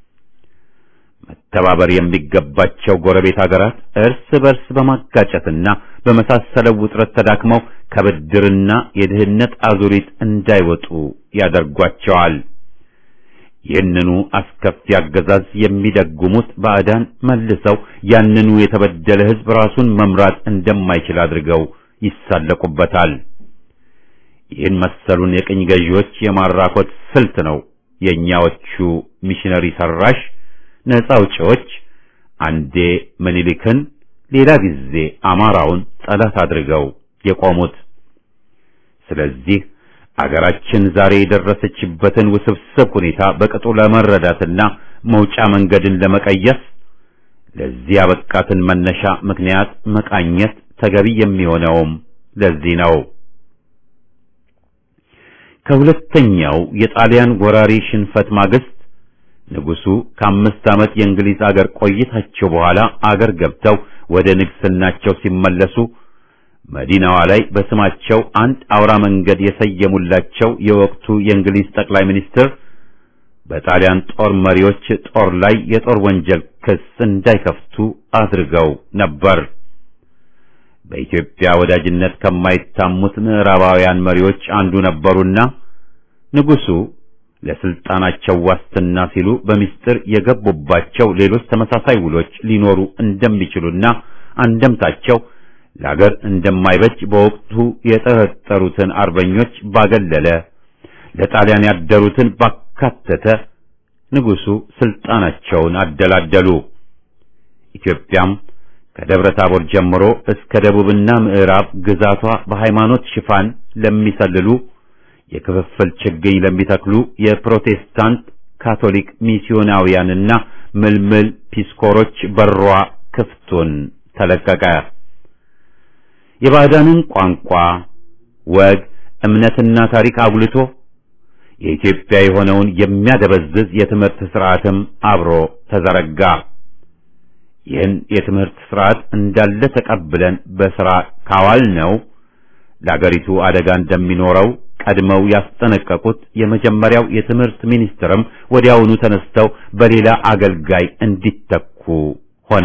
መተባበር የሚገባቸው ጎረቤት ሀገራት እርስ በርስ በማጋጨትና በመሳሰለው ውጥረት ተዳክመው ከብድርና የድህነት አዙሪት እንዳይወጡ ያደርጓቸዋል። ይህንኑ አስከፊ አገዛዝ የሚደጉሙት ባዕዳን መልሰው ያንኑ የተበደለ ሕዝብ ራሱን መምራት እንደማይችል አድርገው ይሳለቁበታል። ይህን መሰሉን የቅኝ ገዢዎች የማራኮት ስልት ነው የእኛዎቹ ሚሽነሪ ሰራሽ ነፃ አውጪዎች አንዴ ምኒልክን ሌላ ጊዜ አማራውን ጠላት አድርገው የቆሙት። ስለዚህ አገራችን ዛሬ የደረሰችበትን ውስብስብ ሁኔታ በቅጡ ለመረዳትና መውጫ መንገድን ለመቀየስ ለዚህ ያበቃትን መነሻ ምክንያት መቃኘት ተገቢ የሚሆነውም ለዚህ ነው። ከሁለተኛው የጣሊያን ወራሪ ሽንፈት ማግስት ንጉሱ ከአምስት ዓመት የእንግሊዝ አገር ቆይታቸው በኋላ አገር ገብተው ወደ ንግስናቸው ሲመለሱ መዲናዋ ላይ በስማቸው አንድ አውራ መንገድ የሰየሙላቸው የወቅቱ የእንግሊዝ ጠቅላይ ሚኒስትር በጣሊያን ጦር መሪዎች ጦር ላይ የጦር ወንጀል ክስ እንዳይከፍቱ አድርገው ነበር። በኢትዮጵያ ወዳጅነት ከማይታሙት ምዕራባውያን መሪዎች አንዱ ነበሩና ንጉሱ ለስልጣናቸው ዋስትና ሲሉ በሚስጥር የገቡባቸው ሌሎች ተመሳሳይ ውሎች ሊኖሩ እንደሚችሉና አንደምታቸው ለአገር እንደማይበጅ በወቅቱ የጠረጠሩትን አርበኞች ባገለለ ለጣሊያን ያደሩትን ባካተተ ንጉሱ ስልጣናቸውን አደላደሉ። ኢትዮጵያም ከደብረ ታቦር ጀምሮ እስከ ደቡብና ምዕራብ ግዛቷ በሃይማኖት ሽፋን ለሚሰልሉ የክፍፍል ችግኝ ለሚተክሉ የፕሮቴስታንት ካቶሊክ ሚስዮናውያንና ምልምል ፒስኮሮች በሯ ክፍቱን ተለቀቀ። የባዕዳንን ቋንቋ፣ ወግ፣ እምነትና ታሪክ አጉልቶ የኢትዮጵያ የሆነውን የሚያደበዝዝ የትምህርት ስርዓትም አብሮ ተዘረጋ። ይህን የትምህርት ስርዓት እንዳለ ተቀብለን በሥራ ካዋል ነው ለአገሪቱ አደጋ እንደሚኖረው ቀድመው ያስጠነቀቁት የመጀመሪያው የትምህርት ሚኒስትርም ወዲያውኑ ተነስተው በሌላ አገልጋይ እንዲተኩ ሆነ።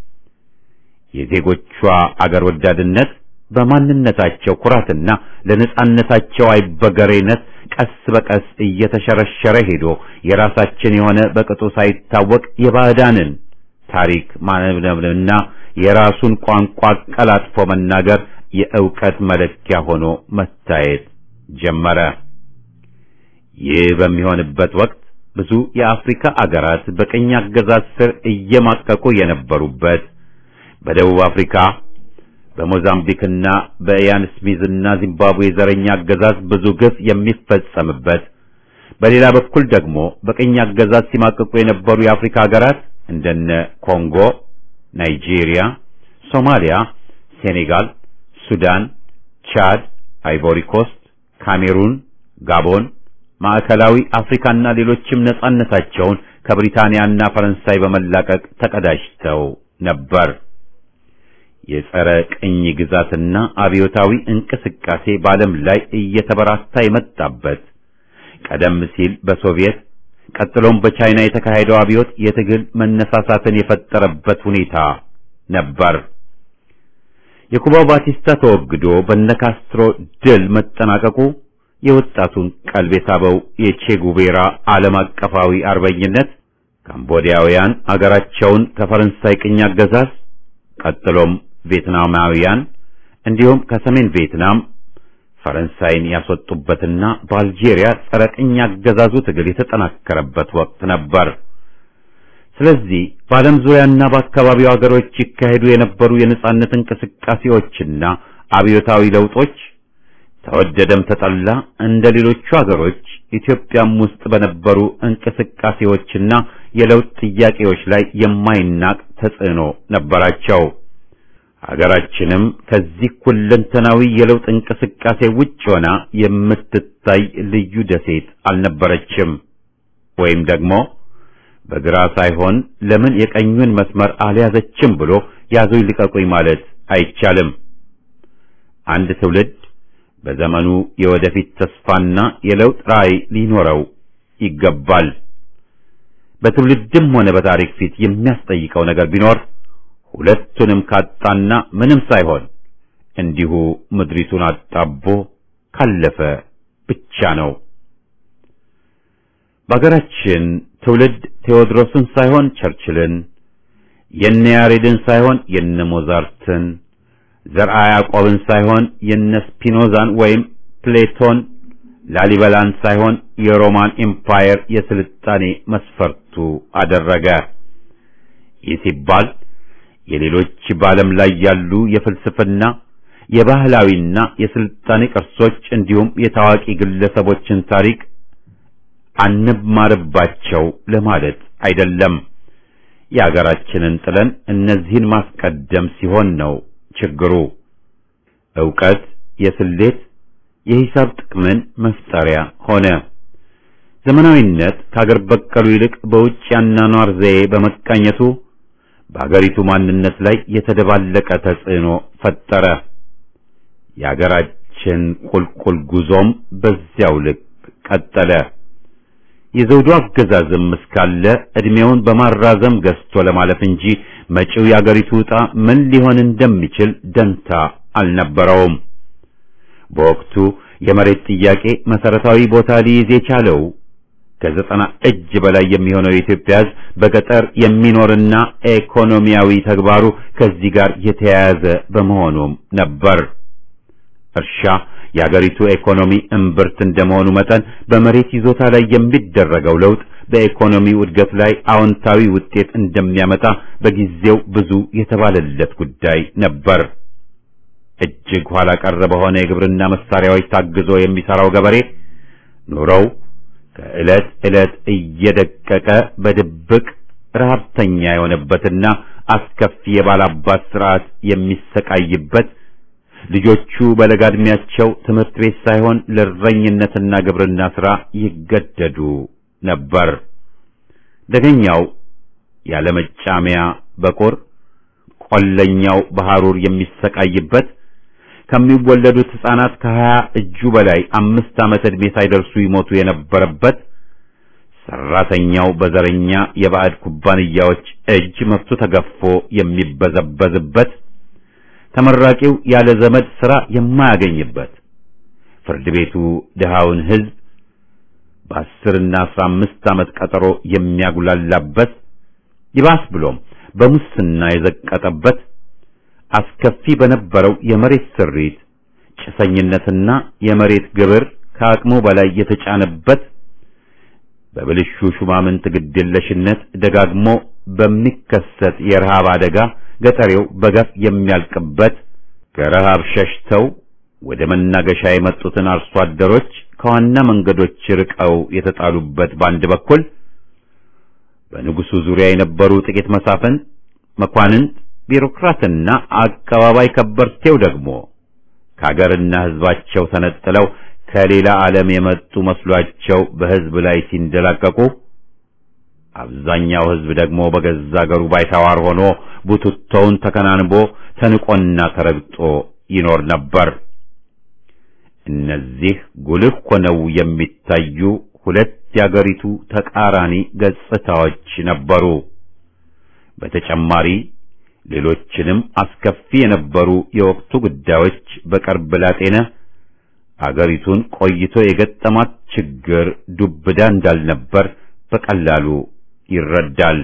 የዜጎቿ አገር ወዳድነት በማንነታቸው ኩራትና ለነጻነታቸው አይበገሬነት ቀስ በቀስ እየተሸረሸረ ሄዶ የራሳችን የሆነ በቅጡ ሳይታወቅ የባዕዳንን ታሪክ ማነብነብና የራሱን ቋንቋ ቀላጥፎ መናገር የእውቀት መለኪያ ሆኖ መታየት ጀመረ። ይህ በሚሆንበት ወቅት ብዙ የአፍሪካ አገራት በቅኝ አገዛዝ ስር እየማቀቁ የነበሩበት በደቡብ አፍሪካ በሞዛምቢክና በኢያን ስሚዝና ዚምባብዌ ዘረኛ አገዛዝ ብዙ ግፍ የሚፈጸምበት፣ በሌላ በኩል ደግሞ በቅኝ አገዛዝ ሲማቅቁ የነበሩ የአፍሪካ ሀገራት እንደነ ኮንጎ፣ ናይጄሪያ፣ ሶማሊያ፣ ሴኔጋል፣ ሱዳን፣ ቻድ፣ አይቮሪ ኮስት፣ ካሜሩን፣ ጋቦን፣ ማዕከላዊ አፍሪካና ሌሎችም ነጻነታቸውን ከብሪታንያና ፈረንሳይ በመላቀቅ ተቀዳጅተው ነበር። የጸረ ቅኝ ግዛትና አብዮታዊ እንቅስቃሴ በዓለም ላይ እየተበራታ የመጣበት ቀደም ሲል በሶቪየት ቀጥሎም በቻይና የተካሄደው አብዮት የትግል መነሳሳትን የፈጠረበት ሁኔታ ነበር። የኩባው ባቲስታ ተወግዶ በነካስትሮ ድል መጠናቀቁ የወጣቱን ቀልብ የሳበው የቼ ጉቬራ ዓለም አቀፋዊ አርበኝነት ካምቦዲያውያን አገራቸውን ከፈረንሳይ ቅኝ አገዛዝ ቀጥሎም ቪየትናማውያን እንዲሁም ከሰሜን ቪየትናም ፈረንሳይን ያስወጡበትና በአልጄሪያ ጸረ ቅኝ አገዛዙ ትግል የተጠናከረበት ወቅት ነበር። ስለዚህ በዓለም ዙሪያና በአካባቢው አገሮች ይካሄዱ የነበሩ የነጻነት እንቅስቃሴዎችና አብዮታዊ ለውጦች ተወደደም ተጠላ እንደ ሌሎቹ አገሮች ኢትዮጵያም ውስጥ በነበሩ እንቅስቃሴዎችና የለውጥ ጥያቄዎች ላይ የማይናቅ ተጽዕኖ ነበራቸው። ሀገራችንም ከዚህ ሁለንተናዊ የለውጥ እንቅስቃሴ ውጭ ሆና የምትታይ ልዩ ደሴት አልነበረችም። ወይም ደግሞ በግራ ሳይሆን ለምን የቀኙን መስመር አልያዘችም ብሎ ያዙኝ ልቀቁኝ ማለት አይቻልም። አንድ ትውልድ በዘመኑ የወደፊት ተስፋና የለውጥ ራዕይ ሊኖረው ይገባል። በትውልድም ሆነ በታሪክ ፊት የሚያስጠይቀው ነገር ቢኖር ሁለቱንም ካጣና ምንም ሳይሆን እንዲሁ ምድሪቱን አጣቦ ካለፈ ብቻ ነው። በአገራችን ትውልድ ቴዎድሮስን ሳይሆን ቸርችልን፣ የነ ያሬድን ሳይሆን የነ ሞዛርትን፣ ዘርአ ያዕቆብን ሳይሆን የነ ስፒኖዛን ወይም ፕሌቶን፣ ላሊበላን ሳይሆን የሮማን ኤምፓየር የስልጣኔ መስፈርቱ አደረገ። ይህ ሲባል የሌሎች በዓለም ላይ ያሉ የፍልስፍና የባህላዊና የስልጣኔ ቅርሶች እንዲሁም የታዋቂ ግለሰቦችን ታሪክ አንማርባቸው ለማለት አይደለም። የአገራችንን ጥለን እነዚህን ማስቀደም ሲሆን ነው ችግሩ። ዕውቀት የስሌት የሂሳብ ጥቅምን መፍጠሪያ ሆነ። ዘመናዊነት ከአገር በቀሉ ይልቅ በውጭ ያኗኗር ዘዬ በመቃኘቱ በአገሪቱ ማንነት ላይ የተደባለቀ ተጽዕኖ ፈጠረ። የአገራችን ቁልቁል ጉዞም በዚያው ልክ ቀጠለ። የዘውዱ አገዛዝም እስካለ ዕድሜውን በማራዘም ገዝቶ ለማለፍ እንጂ መጪው የአገሪቱ ዕጣ ምን ሊሆን እንደሚችል ደንታ አልነበረውም። በወቅቱ የመሬት ጥያቄ መሰረታዊ ቦታ ሊይዝ የቻለው ከዘጠና እጅ በላይ የሚሆነው የኢትዮጵያ ሕዝብ በገጠር የሚኖርና ኢኮኖሚያዊ ተግባሩ ከዚህ ጋር የተያያዘ በመሆኑም ነበር። እርሻ የአገሪቱ ኢኮኖሚ እምብርት እንደመሆኑ መጠን በመሬት ይዞታ ላይ የሚደረገው ለውጥ በኢኮኖሚው እድገት ላይ አዎንታዊ ውጤት እንደሚያመጣ በጊዜው ብዙ የተባለለት ጉዳይ ነበር። እጅግ ኋላ ቀር በሆነ የግብርና መሳሪያዎች ታግዞ የሚሰራው ገበሬ ኑሮው ከዕለት ዕለት እየደቀቀ በድብቅ ረሃብተኛ የሆነበትና አስከፊ የባላባት ስርዓት የሚሰቃይበት ልጆቹ በለጋ ዕድሜያቸው ትምህርት ቤት ሳይሆን ለእረኝነትና ግብርና ሥራ ይገደዱ ነበር። ደገኛው ያለመጫሚያ በቁር ቆለኛው በሐሩር የሚሰቃይበት ከሚወለዱት ሕፃናት ከሀያ እጁ በላይ አምስት ዓመት ዕድሜ ሳይደርሱ ይሞቱ የነበረበት ሰራተኛው በዘረኛ የባዕድ ኩባንያዎች እጅ መብቱ ተገፎ የሚበዘበዝበት ተመራቂው ያለ ዘመድ ሥራ የማያገኝበት ፍርድ ቤቱ ድሃውን ሕዝብ በአስርና አስራ አምስት ዓመት ቀጠሮ የሚያጉላላበት ይባስ ብሎም በሙስና የዘቀጠበት አስከፊ በነበረው የመሬት ስሪት ጭሰኝነትና የመሬት ግብር ከአቅሙ በላይ የተጫነበት በብልሹ ሹማምንት ግድየለሽነት ደጋግሞ በሚከሰት የረሃብ አደጋ ገጠሬው በገፍ የሚያልቅበት ከረሃብ ሸሽተው ወደ መናገሻ የመጡትን አርሶ አደሮች ከዋና መንገዶች ርቀው የተጣሉበት በአንድ በኩል በንጉሱ ዙሪያ የነበሩ ጥቂት መሳፍን መኳንንት ቢሮክራትና አቀባባይ ከበርቴው ደግሞ ከአገርና ሕዝባቸው ተነጥለው ከሌላ ዓለም የመጡ መስሏቸው በሕዝብ ላይ ሲንደላቀቁ አብዛኛው ሕዝብ ደግሞ በገዛ አገሩ ባይተዋር ሆኖ ቡትቶውን ተከናንቦ ተንቆና ተረግጦ ይኖር ነበር። እነዚህ ጉልህ ሆነው የሚታዩ ሁለት የአገሪቱ ተቃራኒ ገጽታዎች ነበሩ። በተጨማሪ ሌሎችንም አስከፊ የነበሩ የወቅቱ ጉዳዮች በቅርብ ላጤነ አገሪቱን ቆይቶ የገጠማት ችግር ዱብዳ እንዳልነበር በቀላሉ ይረዳል።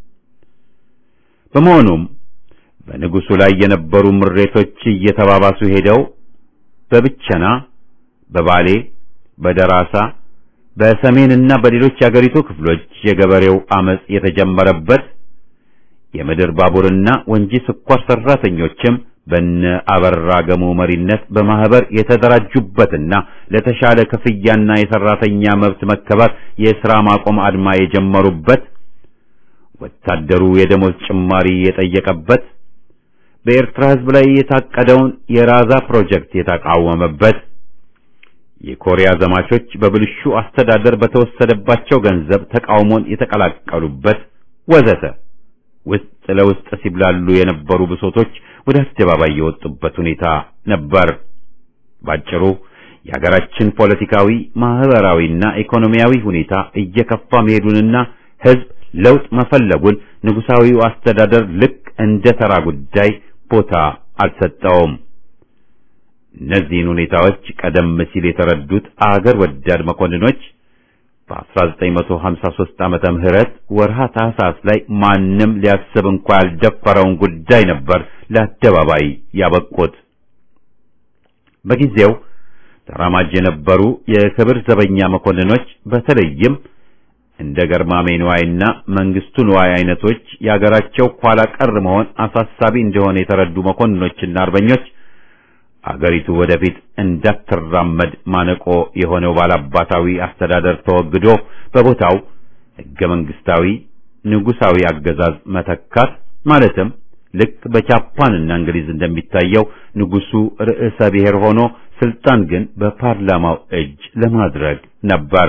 በመሆኑም በንጉሡ ላይ የነበሩ ምሬቶች እየተባባሱ ሄደው በብቸና፣ በባሌ፣ በደራሳ፣ በሰሜንና በሌሎች የአገሪቱ ክፍሎች የገበሬው አመጽ የተጀመረበት የምድር ባቡርና ወንጂ ስኳር ሰራተኞችም በነ አበራ ገሙ መሪነት በማህበር የተደራጁበትና ለተሻለ ክፍያና የሰራተኛ መብት መከበር የሥራ ማቆም አድማ የጀመሩበት ወታደሩ የደሞዝ ጭማሪ የጠየቀበት በኤርትራ ሕዝብ ላይ የታቀደውን የራዛ ፕሮጀክት የተቃወመበት የኮሪያ ዘማቾች በብልሹ አስተዳደር በተወሰደባቸው ገንዘብ ተቃውሞን የተቀላቀሉበት ወዘተ ውስጥ ለውስጥ ሲብላሉ የነበሩ ብሶቶች ወደ አደባባይ የወጡበት ሁኔታ ነበር። ባጭሩ የሀገራችን ፖለቲካዊ፣ ማህበራዊና ኢኮኖሚያዊ ሁኔታ እየከፋ መሄዱንና ሕዝብ ለውጥ መፈለጉን ንጉሳዊው አስተዳደር ልክ እንደ ተራ ጉዳይ ቦታ አልሰጠውም። እነዚህን ሁኔታዎች ቀደም ሲል የተረዱት አገር ወዳድ መኮንኖች በ1953 ዓመተ ምህረት ወርሃ ታህሳስ ላይ ማንም ሊያስብ እንኳ ያልደፈረውን ጉዳይ ነበር ለአደባባይ ያበቁት። በጊዜው ተራማጅ የነበሩ የክብር ዘበኛ መኮንኖች በተለይም እንደ ገርማሜ ንዋይና መንግስቱ ንዋይ አይነቶች የአገራቸው ኋላ ቀር መሆን አሳሳቢ እንደሆነ የተረዱ መኮንኖችና አርበኞች አገሪቱ ወደፊት እንዳትራመድ ማነቆ የሆነው ባላባታዊ አስተዳደር ተወግዶ በቦታው ሕገ መንግስታዊ ንጉሳዊ አገዛዝ መተካት ማለትም ልክ በጃፓንና እንግሊዝ እንደሚታየው ንጉሱ ርዕሰ ብሔር ሆኖ ስልጣን ግን በፓርላማው እጅ ለማድረግ ነበር።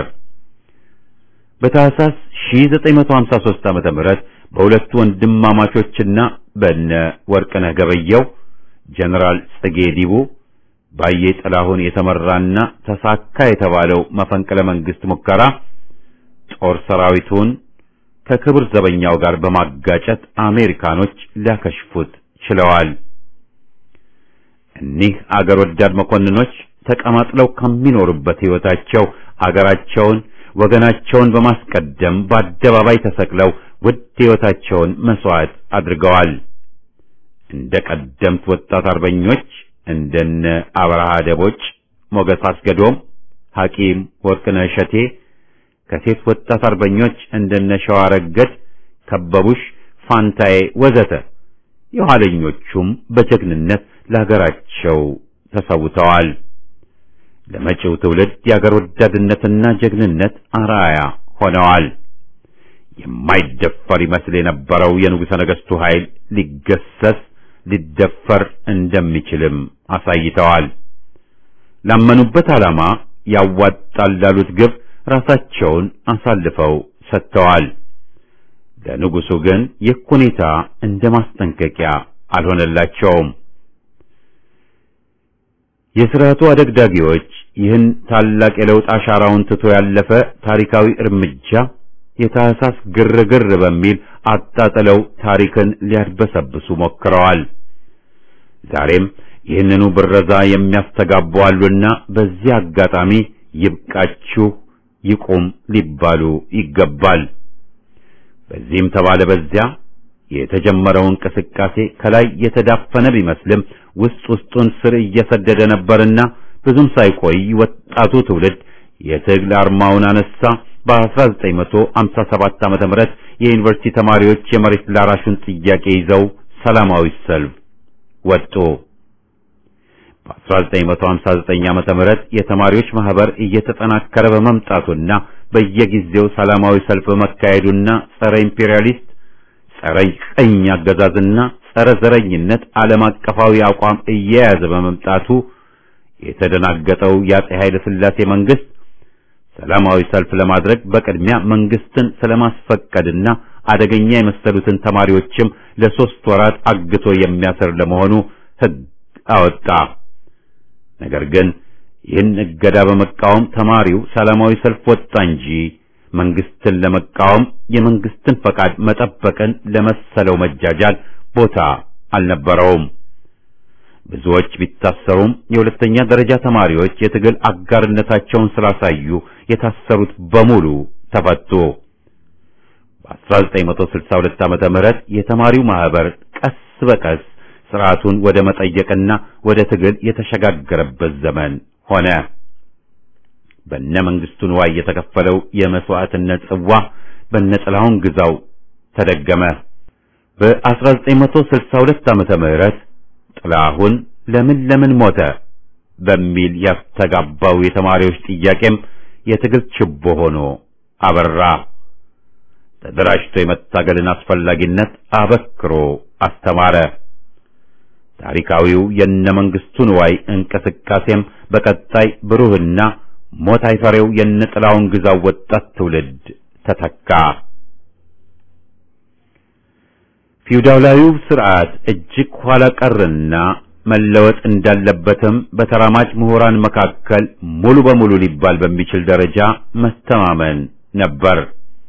በታህሳስ 1953 ዓመተ ምህረት በሁለቱ ወንድማማቾችና በነ ወርቅነህ ገበየው ጀነራል ጽጌ ዲቡ ባየ ጥላሁን የተመራና ተሳካ የተባለው መፈንቅለ መንግስት ሙከራ ጦር ሰራዊቱን ከክብር ዘበኛው ጋር በማጋጨት አሜሪካኖች ሊያከሽፉት ችለዋል። እኒህ አገር ወዳድ መኮንኖች ተቀማጥለው ከሚኖሩበት ሕይወታቸው አገራቸውን ወገናቸውን በማስቀደም በአደባባይ ተሰቅለው ውድ ሕይወታቸውን መስዋዕት አድርገዋል። እንደ ቀደምት ወጣት አርበኞች እንደነ አብርሃ ደቦጭ፣ ሞገስ አስገዶም፣ ሐኪም ወርቅነህ እሸቴ ከሴት ወጣት አርበኞች እንደነ ሸዋረገድ፣ ከበቡሽ፣ ፋንታዬ ወዘተ የኋለኞቹም በጀግንነት ለሀገራቸው ተሰውተዋል። ለመጪው ትውልድ የአገር ወዳድነትና ጀግንነት አራያ ሆነዋል። የማይደፈር ይመስል የነበረው የንጉሠ ነገሥቱ ኃይል ሊገሰስ ሊደፈር እንደሚችልም አሳይተዋል። ላመኑበት ዓላማ ያዋጣል ላሉት ግብ ራሳቸውን አሳልፈው ሰጥተዋል። ለንጉሡ ግን ይህ ሁኔታ እንደ ማስጠንቀቂያ አልሆነላቸውም። የሥርዓቱ አደግዳጊዎች ይህን ታላቅ የለውጥ አሻራውን ትቶ ያለፈ ታሪካዊ እርምጃ የታህሳስ ግርግር በሚል አጣጥለው ታሪክን ሊያድበሰብሱ ሞክረዋል። ዛሬም ይህንኑ ብረዛ የሚያስተጋቡ አሉና በዚህ አጋጣሚ ይብቃችሁ፣ ይቁም ሊባሉ ይገባል። በዚህም ተባለ በዚያ የተጀመረው እንቅስቃሴ ከላይ የተዳፈነ ቢመስልም ውስጥ ውስጡን ስር እየሰደደ ነበርና ብዙም ሳይቆይ ወጣቱ ትውልድ የትግል አርማውን አነሳ። በ1957 ዓመተ ምህረት የዩኒቨርሲቲ ተማሪዎች የመሬት ላራሹን ጥያቄ ይዘው ሰላማዊ ሰልፍ ወጡ። በ1959 ዓመተ ምህረት የተማሪዎች ማህበር እየተጠናከረ በመምጣቱና በየጊዜው ሰላማዊ ሰልፍ በመካሄዱና ጸረ ኢምፔሪያሊስት ጸረ ቀኝ አገዛዝና ጸረ ዘረኝነት ዓለም አቀፋዊ አቋም እየያዘ በመምጣቱ የተደናገጠው የአፄ ኃይለ ሥላሴ መንግስት ሰላማዊ ሰልፍ ለማድረግ በቅድሚያ መንግስትን ስለማስፈቀድና አደገኛ የመሰሉትን ተማሪዎችም ለሶስት ወራት አግቶ የሚያስር ለመሆኑ ሕግ አወጣ። ነገር ግን ይህን እገዳ በመቃወም ተማሪው ሰላማዊ ሰልፍ ወጣ እንጂ መንግስትን ለመቃወም የመንግስትን ፈቃድ መጠበቅን ለመሰለው መጃጃል ቦታ አልነበረውም። ብዙዎች ቢታሰሩም የሁለተኛ ደረጃ ተማሪዎች የትግል አጋርነታቸውን ስላሳዩ የታሰሩት በሙሉ ተፈቱ። በ1962 ዓመተ ምህረት የተማሪው ማህበር ቀስ በቀስ ስርዓቱን ወደ መጠየቅና ወደ ትግል የተሸጋገረበት ዘመን ሆነ። በነ መንግስቱ ንዋይ የተከፈለው የመስዋዕትነት ጽዋ በነ ጥላሁን ግዛው ተደገመ። በ1962 ዓመተ ምህረት ጥላሁን ለምን ለምን ሞተ በሚል ያስተጋባው የተማሪዎች ጥያቄም የትግል ችቦ ሆኖ አበራ። ተደራጅቶ የመታገልን አስፈላጊነት አበክሮ አስተማረ። ታሪካዊው የነ መንግስቱ ንዋይ እንቅስቃሴም በቀጣይ ብሩህና ሞት አይፈሬው የነ ጥላሁን ግዛው ወጣት ትውልድ ተተካ። ፊውዳላዊው ስርዓት እጅግ ኋላ ቀርና መለወጥ እንዳለበትም በተራማጅ ምሁራን መካከል ሙሉ በሙሉ ሊባል በሚችል ደረጃ መተማመን ነበር።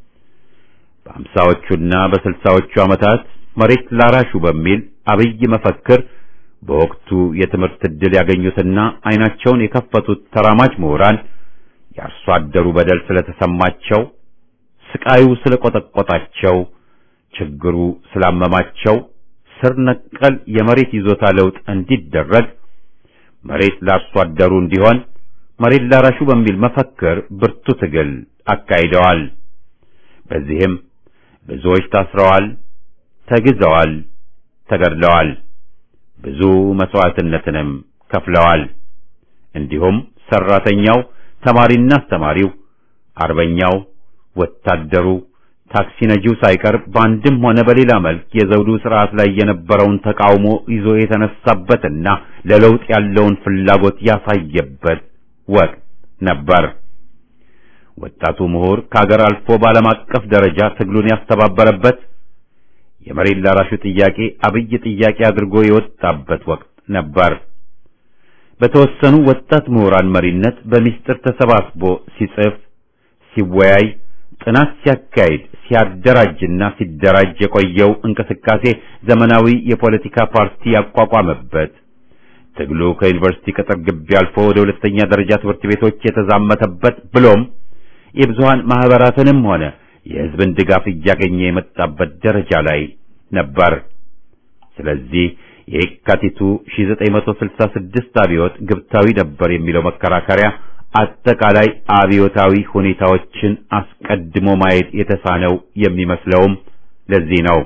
በአምሳዎቹና በስልሳዎቹ ዓመታት መሬት ላራሹ በሚል አብይ መፈክር በወቅቱ የትምህርት ዕድል ያገኙትና አይናቸውን የከፈቱት ተራማጅ ምሁራን የአርሶ አደሩ በደል ስለተሰማቸው፣ ስቃዩ ስለቆጠቆጣቸው፣ ችግሩ ስላመማቸው ስር ነቀል የመሬት ይዞታ ለውጥ እንዲደረግ መሬት ለአርሶ አደሩ እንዲሆን መሬት ላራሹ በሚል መፈክር ብርቱ ትግል አካሂደዋል። በዚህም ብዙዎች ታስረዋል፣ ተግዘዋል፣ ተገድለዋል። ብዙ መስዋዕትነትንም ከፍለዋል። እንዲሁም ሰራተኛው፣ ተማሪና አስተማሪው፣ አርበኛው፣ ወታደሩ፣ ታክሲ ነጂው ሳይቀር በአንድም ሆነ በሌላ መልክ የዘውዱ ስርዓት ላይ የነበረውን ተቃውሞ ይዞ የተነሳበትና ለለውጥ ያለውን ፍላጎት ያሳየበት ወቅት ነበር። ወጣቱ ምሁር ከሀገር አልፎ በዓለም አቀፍ ደረጃ ትግሉን ያስተባበረበት የመሬት ላራሹ ጥያቄ አብይ ጥያቄ አድርጎ የወጣበት ወቅት ነበር። በተወሰኑ ወጣት ምሁራን መሪነት በሚስጥር ተሰባስቦ ሲጽፍ፣ ሲወያይ፣ ጥናት ሲያካሂድ፣ ሲያደራጅና ሲደራጅ የቆየው እንቅስቃሴ ዘመናዊ የፖለቲካ ፓርቲ ያቋቋመበት ትግሉ ከዩኒቨርሲቲ ቅጥር ግቢ አልፎ ወደ ሁለተኛ ደረጃ ትምህርት ቤቶች የተዛመተበት ብሎም የብዙሃን ማህበራትንም ሆነ የሕዝብን ድጋፍ እያገኘ የመጣበት ደረጃ ላይ ነበር። ስለዚህ የካቲቱ 1966 አብዮት ግብታዊ ነበር የሚለው መከራከሪያ አጠቃላይ አብዮታዊ ሁኔታዎችን አስቀድሞ ማየት የተሳነው የሚመስለውም ለዚህ ነው።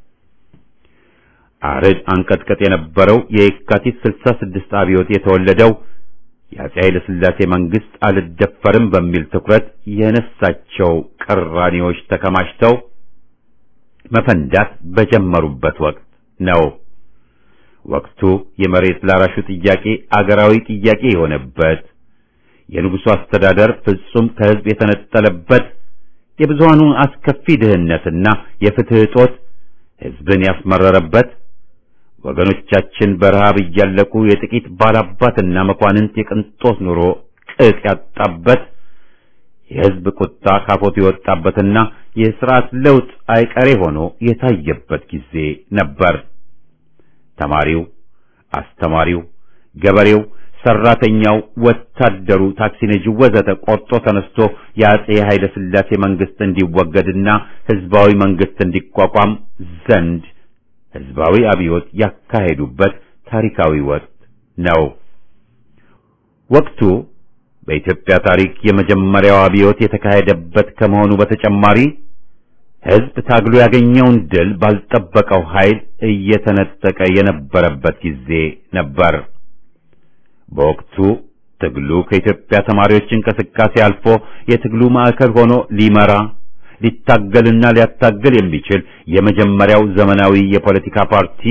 አርድ አንቀጥቀጥ የነበረው የካቲት 66 አብዮት የተወለደው የአፄ ኃይለ ሥላሴ መንግስት አልደፈርም በሚል ትኩረት የነሳቸው ቅራኔዎች ተከማችተው መፈንዳት በጀመሩበት ወቅት ነው። ወቅቱ የመሬት ላራሹ ጥያቄ አገራዊ ጥያቄ የሆነበት፣ የንጉሡ አስተዳደር ፍጹም ከሕዝብ የተነጠለበት፣ የብዙሃኑ አስከፊ ድህነትና የፍትህ እጦት ሕዝብን ያስመረረበት ወገኖቻችን በረሃብ እያለቁ የጥቂት ባላባትና መኳንንት የቅንጦት ኑሮ ቅጥ ያጣበት የሕዝብ ቁጣ ካፎት የወጣበትና የሥርዓት ለውጥ አይቀሬ ሆኖ የታየበት ጊዜ ነበር። ተማሪው፣ አስተማሪው፣ ገበሬው፣ ሰራተኛው፣ ወታደሩ፣ ታክሲ ነጂው ወዘተ ቆርጦ ተነስቶ የአፄ ኃይለ ሥላሴ መንግስት እንዲወገድና ሕዝባዊ መንግስት እንዲቋቋም ዘንድ ሕዝባዊ አብዮት ያካሄዱበት ታሪካዊ ወቅት ነው። ወቅቱ በኢትዮጵያ ታሪክ የመጀመሪያው አብዮት የተካሄደበት ከመሆኑ በተጨማሪ ሕዝብ ታግሎ ያገኘውን ድል ባልጠበቀው ኃይል እየተነጠቀ የነበረበት ጊዜ ነበር። በወቅቱ ትግሉ ከኢትዮጵያ ተማሪዎች እንቅስቃሴ አልፎ የትግሉ ማዕከል ሆኖ ሊመራ ሊታገልና ሊያታገል የሚችል የመጀመሪያው ዘመናዊ የፖለቲካ ፓርቲ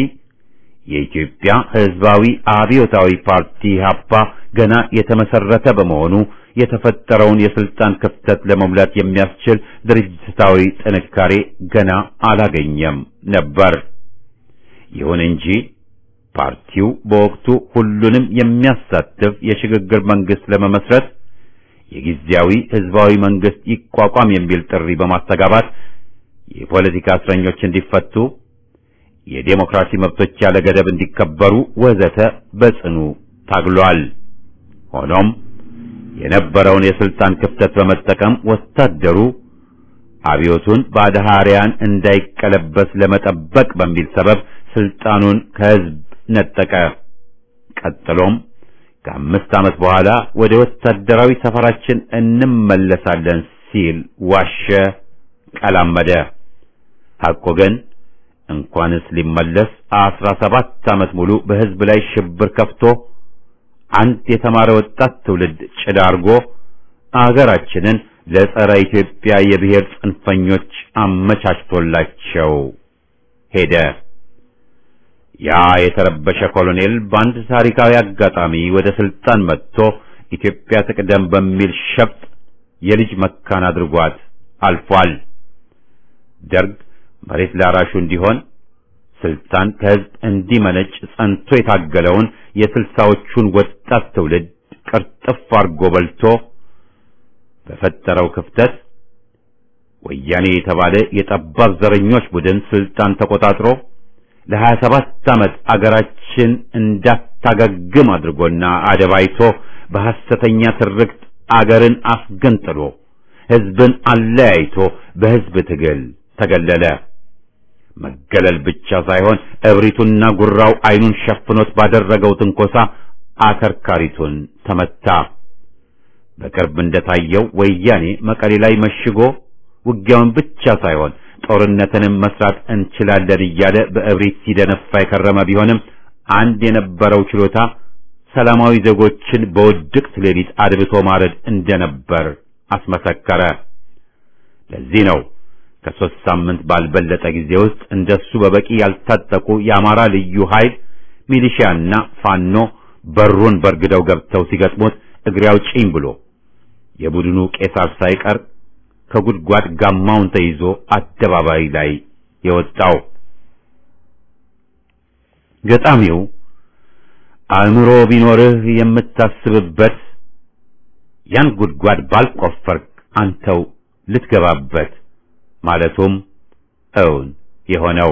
የኢትዮጵያ ሕዝባዊ አብዮታዊ ፓርቲ ኢሕአፓ ገና የተመሰረተ በመሆኑ የተፈጠረውን የስልጣን ክፍተት ለመሙላት የሚያስችል ድርጅታዊ ጥንካሬ ገና አላገኘም ነበር። ይሁን እንጂ ፓርቲው በወቅቱ ሁሉንም የሚያሳትፍ የሽግግር መንግስት ለመመስረት የጊዜያዊ ህዝባዊ መንግስት ይቋቋም የሚል ጥሪ በማስተጋባት የፖለቲካ እስረኞች እንዲፈቱ፣ የዴሞክራሲ መብቶች ያለ ገደብ እንዲከበሩ ወዘተ በጽኑ ታግሏል። ሆኖም የነበረውን የስልጣን ክፍተት በመጠቀም ወታደሩ አብዮቱን በአድሃሪያን እንዳይቀለበስ ለመጠበቅ በሚል ሰበብ ስልጣኑን ከህዝብ ነጠቀ። ቀጥሎም ከአምስት ዓመት በኋላ ወደ ወታደራዊ ሰፈራችን እንመለሳለን ሲል ዋሸ፣ ቀላመደ። ሐቆ ግን እንኳንስ ሊመለስ አስራ ሰባት ዓመት ሙሉ በህዝብ ላይ ሽብር ከፍቶ አንድ የተማረ ወጣት ትውልድ ጭዳ አርጎ አገራችንን ለጸረ ኢትዮጵያ የብሔር ጽንፈኞች አመቻችቶላቸው ሄደ። ያ የተረበሸ ኮሎኔል በአንድ ታሪካዊ አጋጣሚ ወደ ስልጣን መጥቶ ኢትዮጵያ ትቅደም በሚል ሸፍጥ የልጅ መካን አድርጓት አልፏል። ደርግ መሬት ላራሹ እንዲሆን ስልጣን ከህዝብ እንዲመነጭ ጸንቶ የታገለውን የስልሳዎቹን ወጣት ትውልድ ቅርጥፍ አርጎ በልቶ በፈጠረው ክፍተት ወያኔ የተባለ የጠባብ ዘረኞች ቡድን ስልጣን ተቆጣጥሮ ለሀያ ሰባት ዓመት አገራችን እንዳታገግም አድርጎና አደባይቶ በሐሰተኛ ትርክት አገርን አስገንጥሎ ህዝብን አለያይቶ በህዝብ ትግል ተገለለ። መገለል ብቻ ሳይሆን እብሪቱና ጉራው አይኑን ሸፍኖት ባደረገው ትንኮሳ አከርካሪቱን ተመታ። በቅርብ እንደታየው ወያኔ መቀሌ ላይ መሽጎ ውጊያውን ብቻ ሳይሆን ጦርነትንም መስራት እንችላለን እያለ በእብሪት ሲደነፋ የከረመ ቢሆንም አንድ የነበረው ችሎታ ሰላማዊ ዜጎችን በውድቅት ሌሊት አድብቶ ማረድ እንደነበር አስመሰከረ። ለዚህ ነው ከሦስት ሳምንት ባልበለጠ ጊዜ ውስጥ እንደሱ በበቂ ያልታጠቁ የአማራ ልዩ ኃይል ሚሊሺያና ፋኖ በሩን በርግደው ገብተው ሲገጥሙት እግሬ አውጪኝ ብሎ የቡድኑ ቄሳር ሳይቀር ከጉድጓድ ጋማውን ተይዞ አደባባይ ላይ የወጣው ገጣሚው አእምሮ ቢኖርህ የምታስብበት ያን ጉድጓድ ባልቆፈርክ አንተው ልትገባበት ማለቱም እውን የሆነው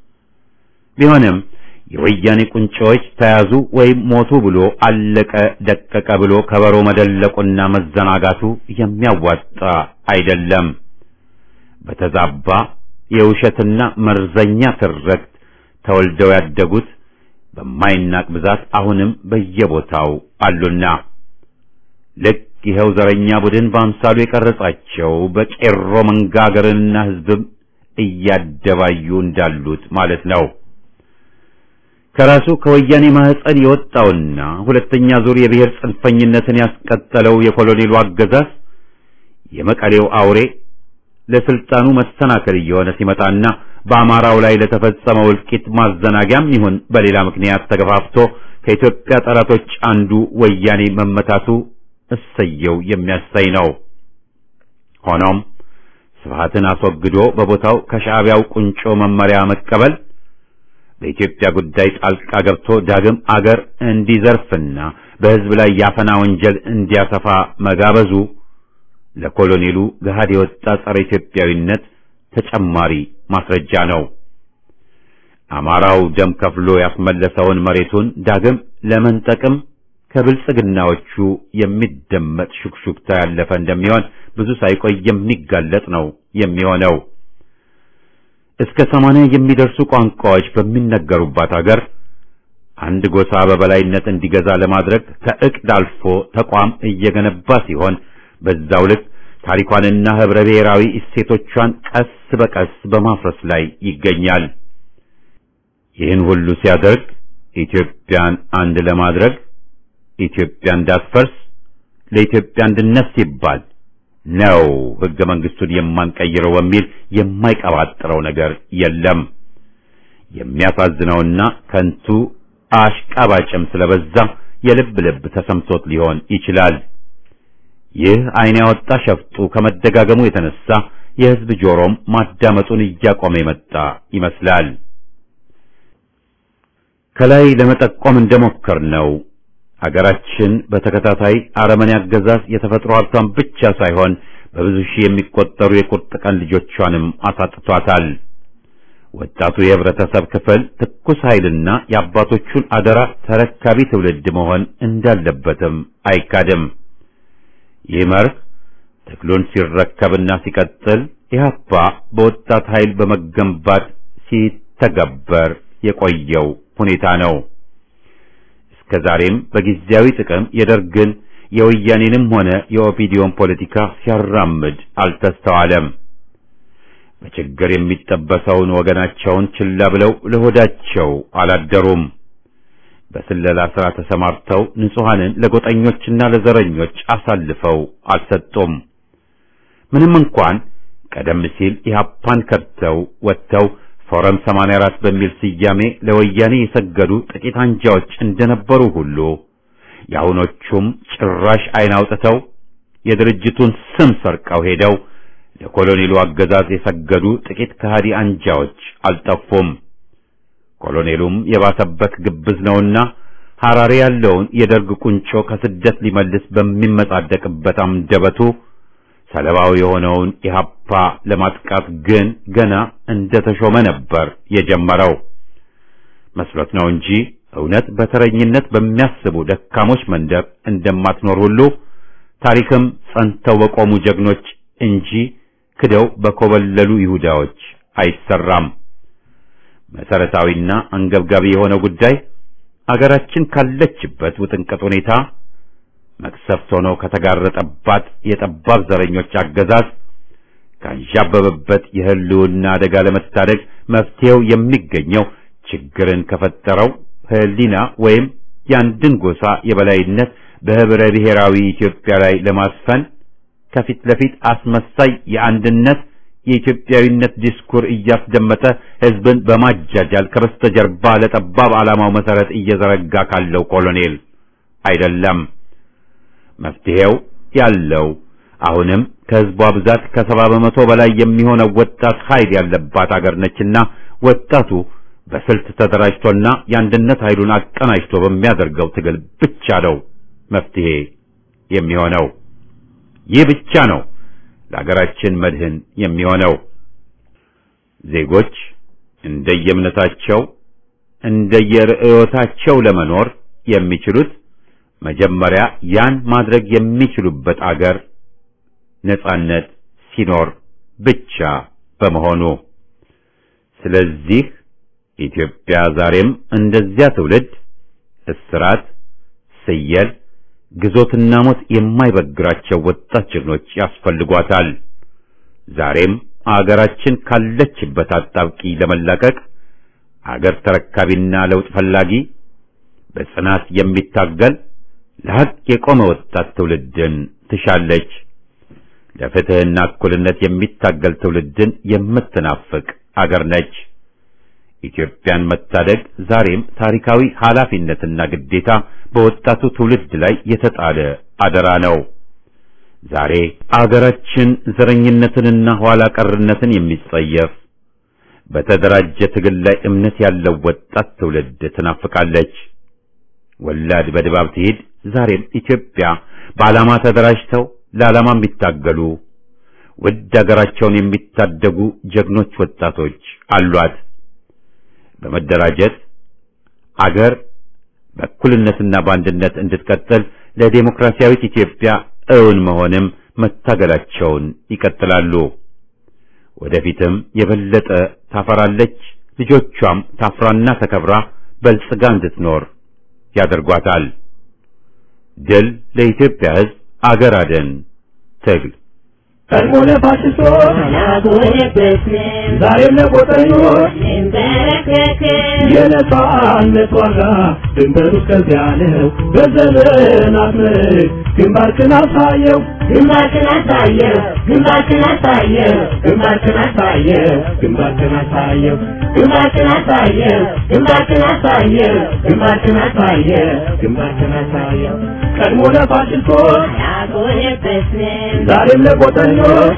ቢሆንም የወያኔ ቁንጮዎች ተያዙ ወይም ሞቱ ብሎ አለቀ ደቀቀ ብሎ ከበሮ መደለቁና መዘናጋቱ የሚያዋጣ አይደለም። በተዛባ የውሸትና መርዘኛ ትርክት ተወልደው ያደጉት በማይናቅ ብዛት አሁንም በየቦታው አሉና ልክ ይኸው ዘረኛ ቡድን በአምሳሉ የቀረጻቸው በቄሮ መንጋ አገርንና ሕዝብም እያደባዩ እንዳሉት ማለት ነው። ከራሱ ከወያኔ ማህፀን የወጣውና ሁለተኛ ዙር የብሔር ጽንፈኝነትን ያስቀጠለው የኮሎኔሉ አገዛዝ የመቀሌው አውሬ ለስልጣኑ መሰናከል እየሆነ ሲመጣና በአማራው ላይ ለተፈጸመው እልቂት ማዘናጊያም ይሁን በሌላ ምክንያት ተገፋፍቶ ከኢትዮጵያ ጠላቶች አንዱ ወያኔ መመታቱ እሰየው የሚያሳይ ነው። ሆኖም ስብሃትን አስወግዶ በቦታው ከሻዕቢያው ቁንጮ መመሪያ መቀበል በኢትዮጵያ ጉዳይ ጣልቃ ገብቶ ዳግም አገር እንዲዘርፍና በሕዝብ ላይ ያፈና ወንጀል እንዲያሰፋ መጋበዙ ለኮሎኔሉ ገሃድ የወጣ ጸረ ኢትዮጵያዊነት ተጨማሪ ማስረጃ ነው። አማራው ደም ከፍሎ ያስመለሰውን መሬቱን ዳግም ለመንጠቅም ከብልጽግናዎቹ የሚደመጥ ሹክሹክታ ያለፈ እንደሚሆን ብዙ ሳይቆይ የሚጋለጥ ነው የሚሆነው። እስከ ሰማንያ የሚደርሱ ቋንቋዎች በሚነገሩባት አገር አንድ ጎሳ በበላይነት እንዲገዛ ለማድረግ ከዕቅድ አልፎ ተቋም እየገነባ ሲሆን በዛው ልክ ታሪኳንና ህብረ ብሔራዊ እሴቶቿን ቀስ በቀስ በማፍረስ ላይ ይገኛል። ይህን ሁሉ ሲያደርግ ኢትዮጵያን አንድ ለማድረግ ኢትዮጵያ እንዳትፈርስ ለኢትዮጵያ አንድነት ሲባል ነው ህገ መንግስቱን የማንቀይረው በሚል የማይቀባጥረው ነገር የለም። የሚያሳዝነውና ከንቱ አሽቃባጭም ስለበዛ የልብ ልብ ተሰምቶት ሊሆን ይችላል። ይህ ዓይን ያወጣ ሸፍጡ ከመደጋገሙ የተነሳ የሕዝብ ጆሮም ማዳመጡን እያቆመ የመጣ ይመስላል። ከላይ ለመጠቆም እንደሞከር ነው አገራችን በተከታታይ አረመኔ አገዛዝ የተፈጥሮ ሀብቷን ብቻ ሳይሆን በብዙ ሺህ የሚቆጠሩ የቁርጥ ቀን ልጆቿንም አሳጥቷታል። ወጣቱ የህብረተሰብ ክፍል ትኩስ ኃይልና የአባቶቹን አደራ ተረካቢ ትውልድ መሆን እንዳለበትም አይካድም። ይህ መርህ ትግሉን ሲረከብና ሲቀጥል ኢህአፓ በወጣት ኃይል በመገንባት ሲተገበር የቆየው ሁኔታ ነው። እስከ ዛሬም በጊዜያዊ ጥቅም የደርግን የወያኔንም ሆነ የኦፒዲዮን ፖለቲካ ሲያራምድ አልተስተዋለም። በችግር የሚጠበሰውን ወገናቸውን ችላ ብለው ለሆዳቸው አላደሩም። በስለላ ሥራ ተሰማርተው ንጹሐንን ለጎጠኞችና ለዘረኞች አሳልፈው አልሰጡም። ምንም እንኳን ቀደም ሲል ኢህአፓን ከድተው ወጥተው ፎረም 84 በሚል ስያሜ ለወያኔ የሰገዱ ጥቂት አንጃዎች እንደነበሩ ሁሉ የአሁኖቹም ጭራሽ ዓይን አውጥተው የድርጅቱን ስም ሰርቀው ሄደው ለኮሎኔሉ አገዛዝ የሰገዱ ጥቂት ከሃዲ አንጃዎች አልጠፉም። ኮሎኔሉም የባሰበት ግብዝ ነውና ሐራሬ ያለውን የደርግ ቁንጮ ከስደት ሊመልስ በሚመጻደቅበት አንደበቱ ሰለባው የሆነውን ኢህአፓ ለማጥቃት ግን ገና እንደተሾመ ነበር የጀመረው። መስሎት ነው እንጂ እውነት በተረኝነት በሚያስቡ ደካሞች መንደር እንደማትኖር ሁሉ ታሪክም ጸንተው በቆሙ ጀግኖች እንጂ ክደው በኮበለሉ ይሁዳዎች አይሰራም። መሰረታዊና አንገብጋቢ የሆነው ጉዳይ አገራችን ካለችበት ውጥንቅጥ ሁኔታ መቅሰፍት ሆኖ ከተጋረጠባት የጠባብ ዘረኞች አገዛዝ ካንዣበበበት የህልውና አደጋ ለመታደግ መፍትሄው የሚገኘው ችግርን ከፈጠረው ህሊና ወይም የአንድን ጎሳ የበላይነት በህብረ ብሔራዊ ኢትዮጵያ ላይ ለማስፈን ከፊት ለፊት አስመሳይ የአንድነት የኢትዮጵያዊነት ዲስኩር እያስደመጠ ህዝብን በማጃጃል ከበስተጀርባ ለጠባብ ዓላማው መሰረት እየዘረጋ ካለው ኮሎኔል አይደለም። መፍትሄው ያለው አሁንም ከህዝቧ ብዛት ከሰባ በመቶ በላይ የሚሆነው ወጣት ኃይል ያለባት አገር ነችና ወጣቱ በስልት ተደራጅቶና የአንድነት ኃይሉን አቀናጅቶ በሚያደርገው ትግል ብቻ ነው መፍትሄ የሚሆነው። ይህ ብቻ ነው ለሀገራችን መድህን የሚሆነው። ዜጎች እንደየእምነታቸው እንደየርዕዮታቸው ለመኖር የሚችሉት መጀመሪያ ያን ማድረግ የሚችሉበት አገር ነጻነት ሲኖር ብቻ በመሆኑ ስለዚህ ኢትዮጵያ ዛሬም እንደዚያ ትውልድ እስራት፣ ስየል፣ ግዞትና ሞት የማይበግራቸው ወጣት ጀግኖች ያስፈልጓታል። ዛሬም አገራችን ካለችበት አጣብቂ ለመላቀቅ አገር ተረካቢና ለውጥ ፈላጊ በጽናት የሚታገል ለሐቅ የቆመ ወጣት ትውልድን ትሻለች። ለፍትህና እኩልነት የሚታገል ትውልድን የምትናፍቅ አገር ነች። ኢትዮጵያን መታደግ ዛሬም ታሪካዊ ኃላፊነትና ግዴታ በወጣቱ ትውልድ ላይ የተጣለ አደራ ነው። ዛሬ አገራችን ዘረኝነትንና ኋላ ቀርነትን የሚጸየፍ በተደራጀ ትግል ላይ እምነት ያለው ወጣት ትውልድ ትናፍቃለች። ወላድ በድባብ ትሂድ። ዛሬም ኢትዮጵያ በዓላማ ተደራጅተው ለዓላማ የሚታገሉ ውድ አገራቸውን የሚታደጉ ጀግኖች ወጣቶች አሏት። በመደራጀት አገር በእኩልነትና በአንድነት እንድትቀጥል ለዴሞክራሲያዊት ኢትዮጵያ እውን መሆንም መታገላቸውን ይቀጥላሉ። ወደፊትም የበለጠ ታፈራለች። ልጆቿም ታፍራና ተከብራ በልጽጋ እንድትኖር ያደርጓታል። ድል ለኢትዮጵያ ሕዝብ! አገር አደን ትግል ቀድሞ ለፋሽስቶች ዛሬም ለቆጠኞች የነጻነት ዋጋ ድንበሩ እስከዚያ ነው። በዘመናት ምርክ ግንባርክን አሳየው ግንባርክን አሳየው ግንባርክን አሳየው ግንባርክን አሳየው ግንባርክን አሳየው ግንባርክን አሳየው ግንባርክን አሳየው ግንባርክን አሳየው ግንባርክን አሳየው ቀድሞ ለፋሽስቶች ዛሬም ለቆጠኞች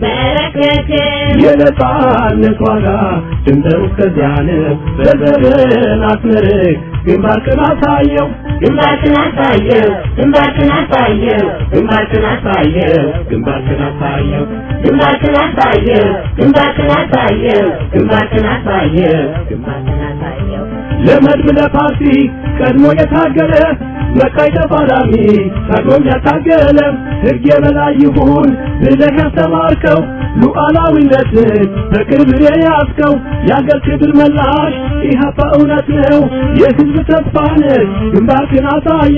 የነጻነት ዋጋ ድንበሩ እስከዚያ ነው። በዘርን አስመርቅ ግንባርክን አሳየው ግንባርክን አሳየው ግንባርክን አሳየው ግንባርክን አሳየው ግንባርክን አሳየው ግንባርክን አሳየው ግንባርክን አሳየው ግንባርክን አሳየው ግንባርክን አሳየው ለመድብ ለፓርቲ ቀድሞ የታገለ መቃይ ተፋላሚ ታግሎም ያታገለ ሕግ የበላይ ይሁን ብለህ ያስተማርከው ሉዓላዊነትን በቅርብ የያዝከው የአገር ክብር መላሽ ኢህአፓ እውነት ነው የሕዝብ ተስፋ ነህ ግንባርክን አሳየ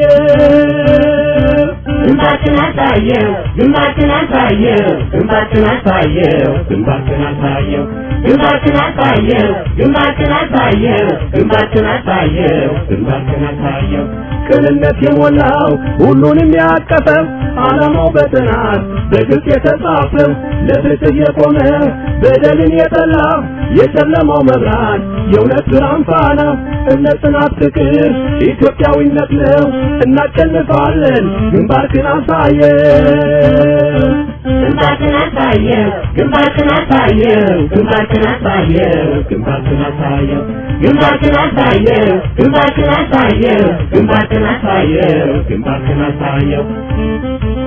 ግንባርክን አሳየው ግንባርክን አሳየው ግንባርክን አሳየው ግንባርክን አሳየው ግንባርክን አሳየው ግንባርክን አሳየው ግንባርክን አሳየው ግንባርክን አሳየው ቅንነት የሞላው ሁሉንም ያቀፈው ዓላማው በጥናት በግልጽ የተጻፈው ለፍትህ የቆመ በደልን የጠላ የጨለማው መብራት የእውነት ብርሃን ፋና እምነት፣ ጽናት፣ ፍቅር ኢትዮጵያዊነት ነው። እናሸንፋለን። ግንባርክን አሳየው ግንባርክን አሳየው ግንባርክን አሳየው ግንባርክን አሳየው ግንባርክን አሳየው ግንባርክን አሳየው ግንባርክን አሳየው ግንባርክን አሳየው ግንባርክን አሳየው